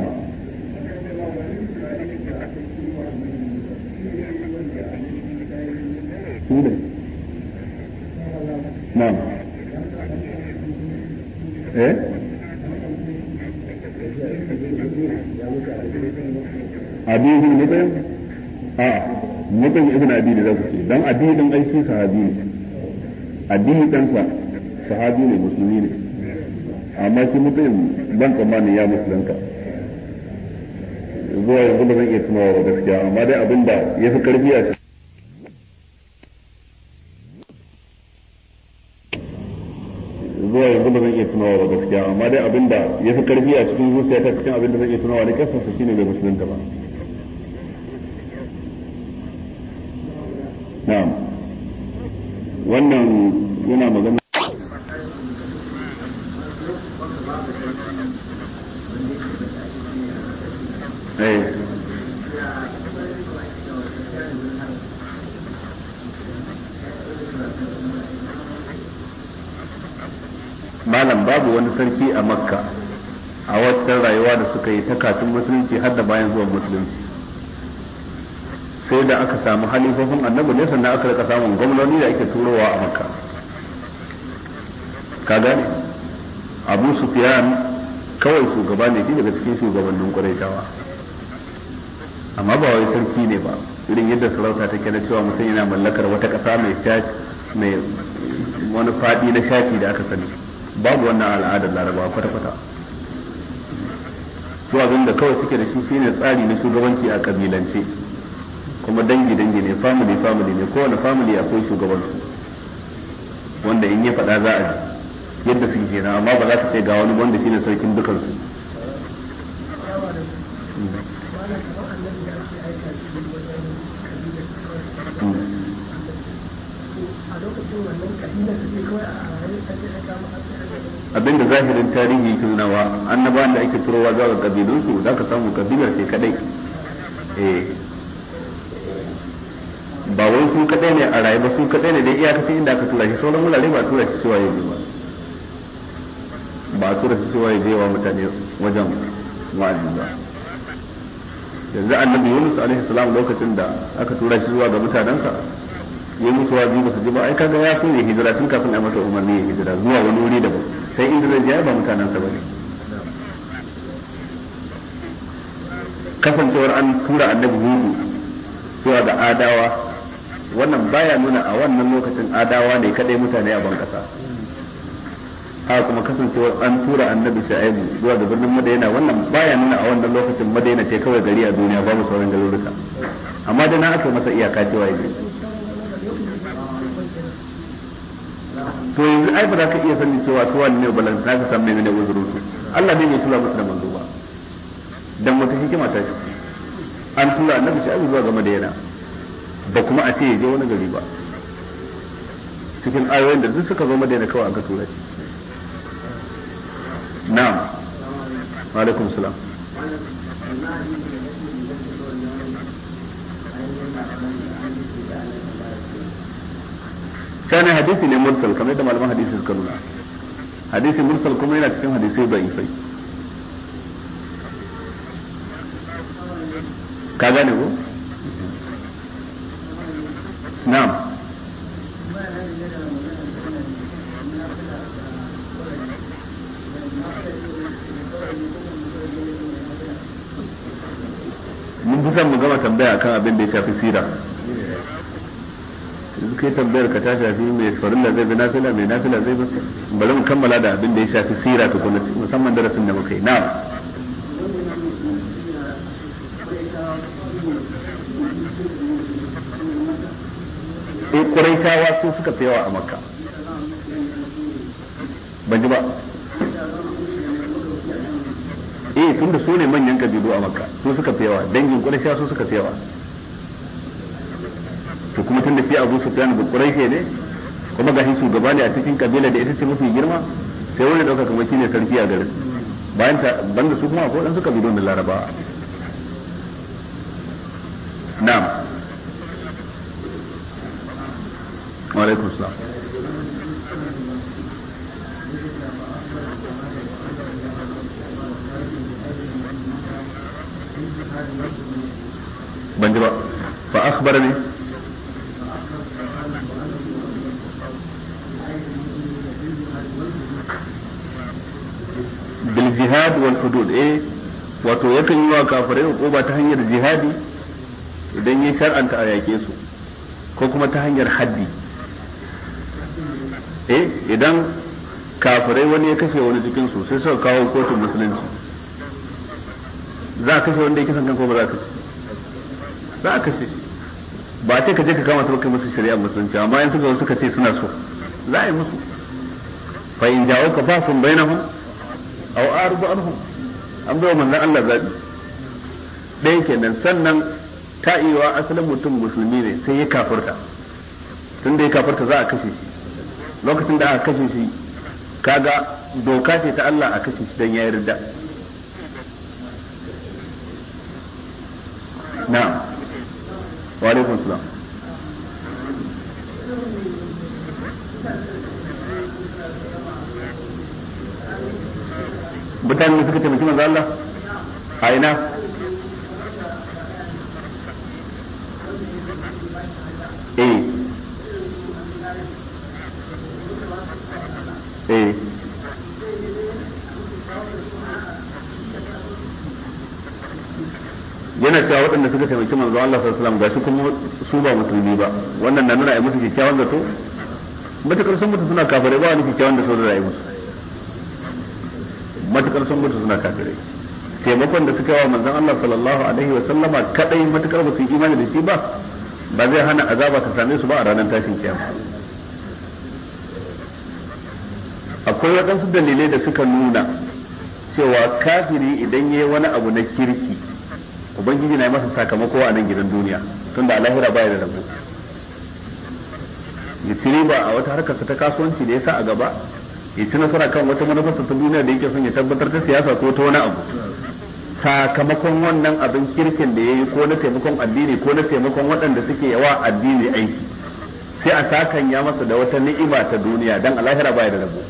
su ne نعم ايه abi ibn mutayyib a mutayyib ibn abi da zaku ce dan abi din ai shi sahabi ne abi dan sa sahabi ne musulmi ne amma shi mutayyib ban tsammani ya musulunta zuwa yanzu ba zan iya tunawa ba gaskiya amma dai abinda ya fi karfi a zuwa yanzu ba zan iya tunawa ba gaskiya amma dai abinda ya fi karfi a cikin zuciya ta cikin abinda zan iya tunawa ne kasar su shine bai musulunta ba na'am wannan yana magana eh malam babu wani sarki a makka a waccan rayuwa da suka yi ta kafin musulunci har da bayan zuwan musulunci sai da aka samu halifofin annabi ne sannan aka rika samun gwamnoni da ake turowa a makka ka gane abu sufyan kawai shugaba ne shi daga cikin shugabannin ƙurayshawa amma ba wai sarki ne ba irin yadda sarauta take na cewa mutum yana mallakar wata ƙasa mai mai wani faɗi na shaci da aka sani babu wannan al'adar laraba kwata-kwata su abin da kawai suke da shi shine tsari na shugabanci a kabilance kuma dangi-dangi ne family family ne kowane family akwai shugabansu wanda in ya faɗa za a ji yadda suke kenan amma ba za ka ce ga wani wanda shine sarkin dukansu abinda zahirin tarihi ke nunawa annabawan da ake turowa zuwa ga kabilunsu za ka samu kabilar ce kadai eh ba wai su kadai ne a rayu ba su kadai ne dai iyakacin inda aka tura shi sauran wurare ba tura shi suwaye ba ba a tura shi suwaye je wa mutane wajen wa'azi ba yanzu annabi Yunus alaihi salam lokacin da aka tura shi zuwa ga mutanensa ya musu wazi ba su ji ba ai kaga ya so ya hijira tun kafin a masa umarni ya hijira zuwa wani wuri daban sai inda zai je ba mutanensa bane kasancewar an tura annabi hudu zuwa ga adawa wannan baya nuna a wannan lokacin adawa ne kadai mutane a ban kasa haka kuma kasancewar an tura annabi shu'aibu zuwa ga birnin madaina wannan baya nuna a wannan lokacin madaina ce kawai gari a duniya babu sauran garuruka amma da na aka masa iyaka cewa yake to yanzu ai ba za ka iya sanin cewa su wani ne balan za ka san mai ne uzurin su Allah ne mai tura musu da manzo ba dan wata hikima ta shi an tura annabi shu'aibu zuwa ga madaina ba kuma a ce ya je wani gari ba cikin ayoyin da duk suka zo madaina kawai aka tura shi na'am wa alaikum salam kana hadisi ne mursal kamar yadda malaman hadisi suka nuna hadisi mursal kuma yana cikin hadisai da'ifai ka gane ko na'am son mu gama tambaya akan abin da ya shafi sira yanzu kai tambayar ka ta shafi mai farilla zai bi nafila mai nafila zai bi bari mu kammala da abin da ya shafi sira tukuna musamman darasin da muka yi na'am eh Quraishawa su suka fi yawa a Makka ban ji ba eh tunda su ne manyan kabilu a Makka su suka fi yawa dangin Quraishawa su suka fi yawa to kuma tunda shi Abu Sufyan ba Quraishi ne kuma gashi shugaba ne a cikin kabila da ita ce mafi girma sai wani dauka kamar shine sarki a garin bayan ta banda su kuma akwai dan su kabilu da Larabawa na'am wa alaikum salam ban ji ba fa akhbarani bil jihad wal hudud eh wato yakan yi wa kafirai hukuma ta hanyar jihadi idan ya shar'anta a yake su ko kuma ta hanyar haddi eh idan kafirai wani ya kashe wani cikin su sai suka kawo kotun musulunci za a kashe wanda ya kisan kan ko ba za a kashe za a kashe ba ce ka je ka kama su kai musu shari'a musulunci amma in suka suka ce suna so za a yi musu fa in jawo ka fa sun bainahum aw ardu anhum an bai manzon Allah zabi ɗaya kenan sannan ta iya asalin mutum musulmi ne sai ya kafirta tun da ya kafirta za a kashe shi lokacin da aka kashe shi kaga doka ce ta Allah a kashe shi don ya yarda na'am wa alaikum salam mutane suka taimaki manzo Allah a ina eh eh yana cewa waɗanda suka taimaki manzo Allah sallallahu alaihi wasallam gashi kuma su ba musulmi ba wannan na nuna ai musu kyakkyawan zato matakar sun mutu suna kafirai ba wani kyakkyawan zato da rayu musu matakar sun mutu suna kafirai taimakon da suka yi wa manzon Allah sallallahu alaihi wasallama kadai matakar ba su yi imani da shi ba ba zai hana azaba ta same su ba a ranar tashin kiyama akwai waɗansu dalilai da suka nuna cewa kafiri idan ya yi wani abu na kirki ubangiji na yi masa sakamako a nan gidan duniya tunda a lahira baya da rabo ya ci riba a wata harkarsa ta kasuwanci da ya sa a gaba ya ci nasara kan wata manufarsa ta duniya da yake son ya tabbatar ta siyasa ko ta wani abu sakamakon wannan abin kirkin da ya yi ko na taimakon addini ko na taimakon waɗanda suke yawa addini aiki sai a sakan ya masa da wata ni'ima ta duniya dan a lahira baya da rabo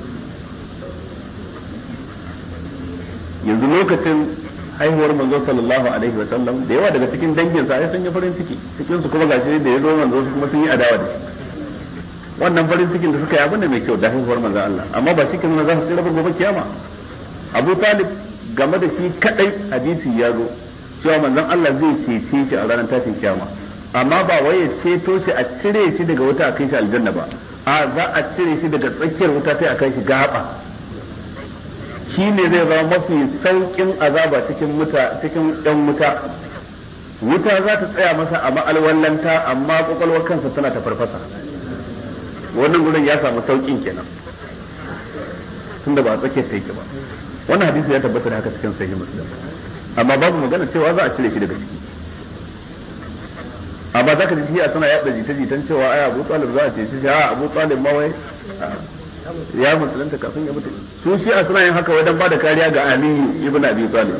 yanzu lokacin haihuwar manzo sallallahu alaihi wa sallam da yawa daga cikin dangin sa sun yi farin ciki cikin su kuma gashi da ya zo manzo su kuma sun yi adawa da shi wannan farin cikin da suka yi abin da mai kyau da haihuwar manzo Allah amma ba shi kin za su tsira gobe kiyama Abu Talib game da shi kadai hadisi ya zo cewa manzon Allah zai cece shi a ranar tashin kiyama amma ba wai ya ceto shi a cire shi daga wuta a kai shi aljanna ba a za a cire shi daga tsakiyar wuta sai a kai shi gaba shi ne zai zama mafi saukin azaba cikin muta cikin ɗan wuta wuta za ta tsaya masa a ma'alwallanta amma kwakwalwar kansa tana ta farfasa wannan gurin ya samu saukin kenan tunda ba a tsakiyar ta yake ba wannan hadisi ya tabbata da haka cikin sahih muslim amma babu magana cewa za a cire shi daga ciki amma zaka ji shi a suna yada jita-jitan cewa ai Abu Talib za a ce shi a Abu Talib ma wai ya musulunta kafin ya mutu su shi a suna yin haka wajen ba da kariya ga aliyu ibn abi talib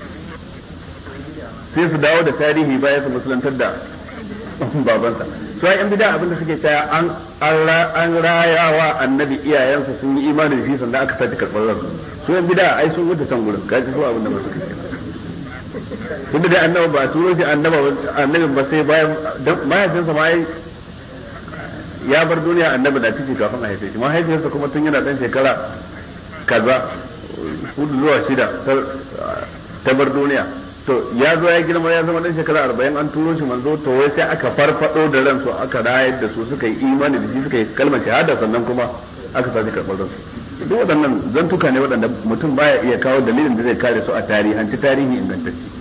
sai su dawo da tarihi bayan su musulantar da babansa su ai yan bida abinda suke cewa an an rayawa annabi iyayensa sun yi imani da shi sannan aka sake karɓar ransu su yan bida ai sun wuce can gurin kaji su abinda ba su kai tunda dai annabi ba turo shi annabi ba sai bayan mahaifinsa ma ya bar duniya annabi na ciki kafin a haife shi mahaifiyarsa kuma tun yana dan shekara kaza hudu zuwa shida ta bar duniya to ya zo ya girma ya zama dan shekara arba'in an turo shi manzo to wai sai aka farfado da ransu aka rayar da su suka yi imani da shi suka yi kalmar shahada sannan kuma aka sa shi karɓar ransu duk waɗannan zantuka ne waɗanda mutum baya iya kawo dalilin da zai kare su a tarihanci tarihi ingantacce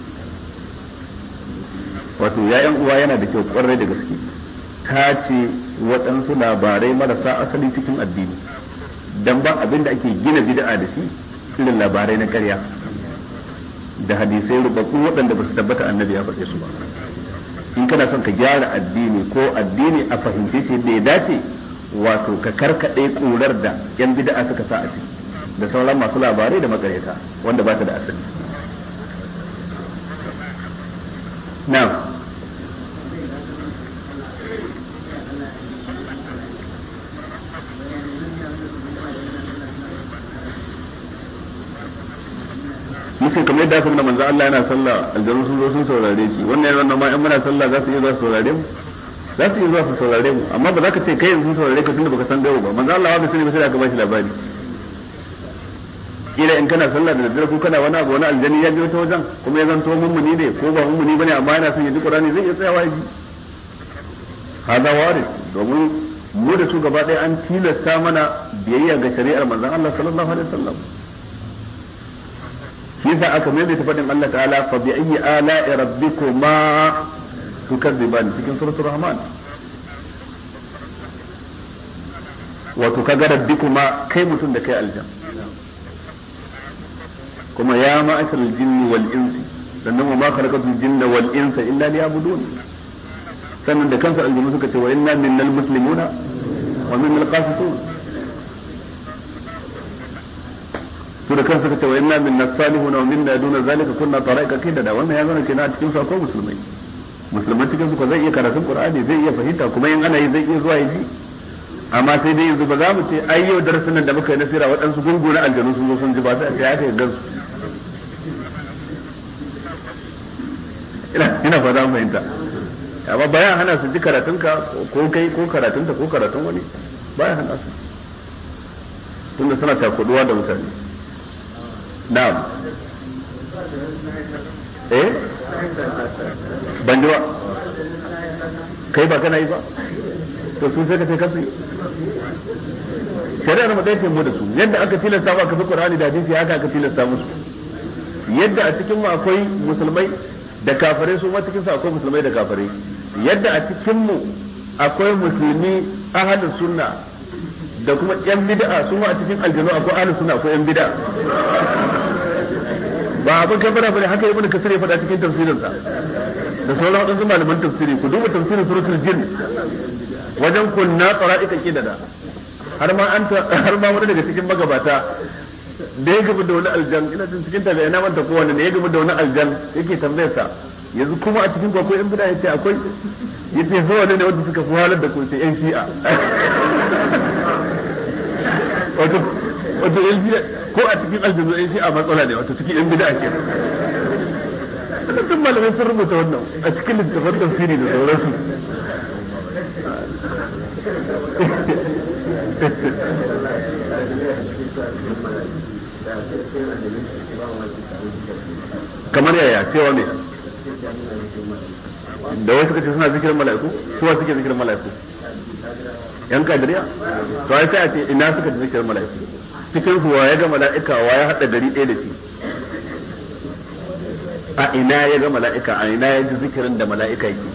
wato ya uwa yana da kyau kwarai da gaske ta ce waɗansu labarai marasa asali cikin addini dan ba abin da ake gina bid'a da shi irin labarai na ƙarya da hadisai rubabbu waɗanda ba su tabbata annabi ya faɗe su ba in kana son ka gyara addini ko addini a fahimce shi yadda ya dace wato ka karkaɗe ƙurar da yan bid'a suka sa a ciki da sauran masu labarai da makareta wanda ba ta da asali now yace kamar yadda aka nuna manzo Allah yana sallah aljanu sun zo sun saurare shi wannan yana ma in muna sallah za su iya zuwa su saurare mu za su iya zuwa su saurare mu amma ba za ka ce kai yanzu sun saurare ka tunda baka san gawo ba manzo Allah ba sani ba sai aka bashi labari kila in kana sallah da daddare ko kana wani abu wani aljani ya biyo ta wajen kuma ya zanto mummuni ne ko ba mummuni bane amma yana son ya ji Qur'ani zai iya tsayawa ya ji hada waris domin mu da su gaba ɗaya an tilasta mana biyayya ga shari'ar manzon Allah sallallahu alaihi wasallam shi yasa aka maimaita faɗin Allah ta'ala fa bi ayyi ala'i rabbikuma tukadziban cikin suratul rahman wato kaga rabbikuma kai mutum da kai aljan kuma ya ma'ashar jinni wal insi sannan wa ma khalaqatul jinna wal insa illa liya'budun sannan da kansu aljanu suka ce wa inna minnal muslimuna wa minnal qasitun su da kansu suka ce wa inna minna salihuna wa minna duna zalika kunna taraika da wannan ya zama kenan a cikin su akwai musulmai musulman cikin su ko zai iya karatun qur'ani zai iya fahimta kuma in ana yi zai iya zuwa ya ji amma sai dai yanzu ba za mu ce ai yau darasin nan da muka yi nasira waɗansu gungu na aljanu sun zo sun ji ba sai a ce ya kai gansu ina ina fata mu fahimta amma bayan hana su ji karatunka ko kai ko karatunta ko karatun wani bayan hana su tunda suna cakuduwa da mutane na'am eh ban ji ba kai ba kana yi ba to sun sai ka ce kasu shari'ar mu ce mu da su yadda aka tilasta ba ka fi qur'ani da hadisi haka aka tilasta musu yadda a cikin mu akwai musulmai da kafirai su ma cikin su akwai musulmai da kafirai yadda a cikin mu akwai musulmi ahlus sunna da kuma yan bid'a su ma a cikin aljanu akwai ahlus sunna akwai yan bid'a ba abin kan bada bane haka ibn kasir ya faɗa cikin tafsirinsa da sauran wadansu malaman tafsiri ku duba tafsirin suratul jin wajen kunna tsara'ika kidada har ma an har ma wani daga cikin magabata da ya gaba da wani aljan ina jin cikin tabi'a na manta kowanne ne ya gaba da wani aljan yake tambayar sa yanzu kuma a cikin akwai yan bid'a yace akwai yace so ne wanda suka fi halar da ku ce yan shi'a wato wato yan shi'a ko a cikin aljanu yan shi'a matsala ne wato cikin yan bid'a ke duk malamai sun rubuta wannan a cikin littafin tafsiri da sauransu kamar yaya cewa ne da wasu suka ce suna zikirin mala'iku suwa suke zikirin mala'iku yan kadiriya to ai sai a ce ina suka ji zikirin mala'iku cikin su ya ga mala'ika wa ya hada gari ɗaya da shi a ina ya ga mala'ika a ina ya ji zikirin da mala'ika yake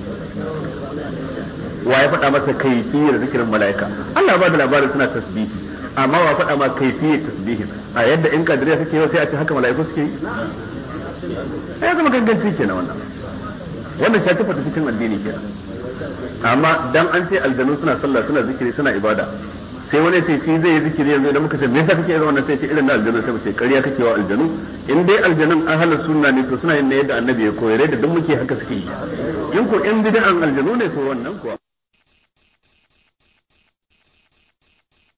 wa ya faɗa masa kaifiyar zikirin mala'ika Allah ba da labarin suna tasbihi amma wa faɗa ma kaifiyar tasbihin a yadda in kadiriya suke yau sai a ce haka mala'iku suke yi ya zama ganganci kenan wannan wannan shi ta cikin addini kenan amma dan an ce aljanu suna sallah suna zikiri suna ibada sai wani ce shi zai yi zikiri yanzu idan muka ce me yasa kake yin wannan sai ce irin na aljanu sai mu ce ƙarya kake wa aljanu in dai aljanun ahlus sunna ne to suna yin ne yadda annabi ya koyar da duk muke haka suke yi in ko in bid'an aljanu ne to wannan kuwa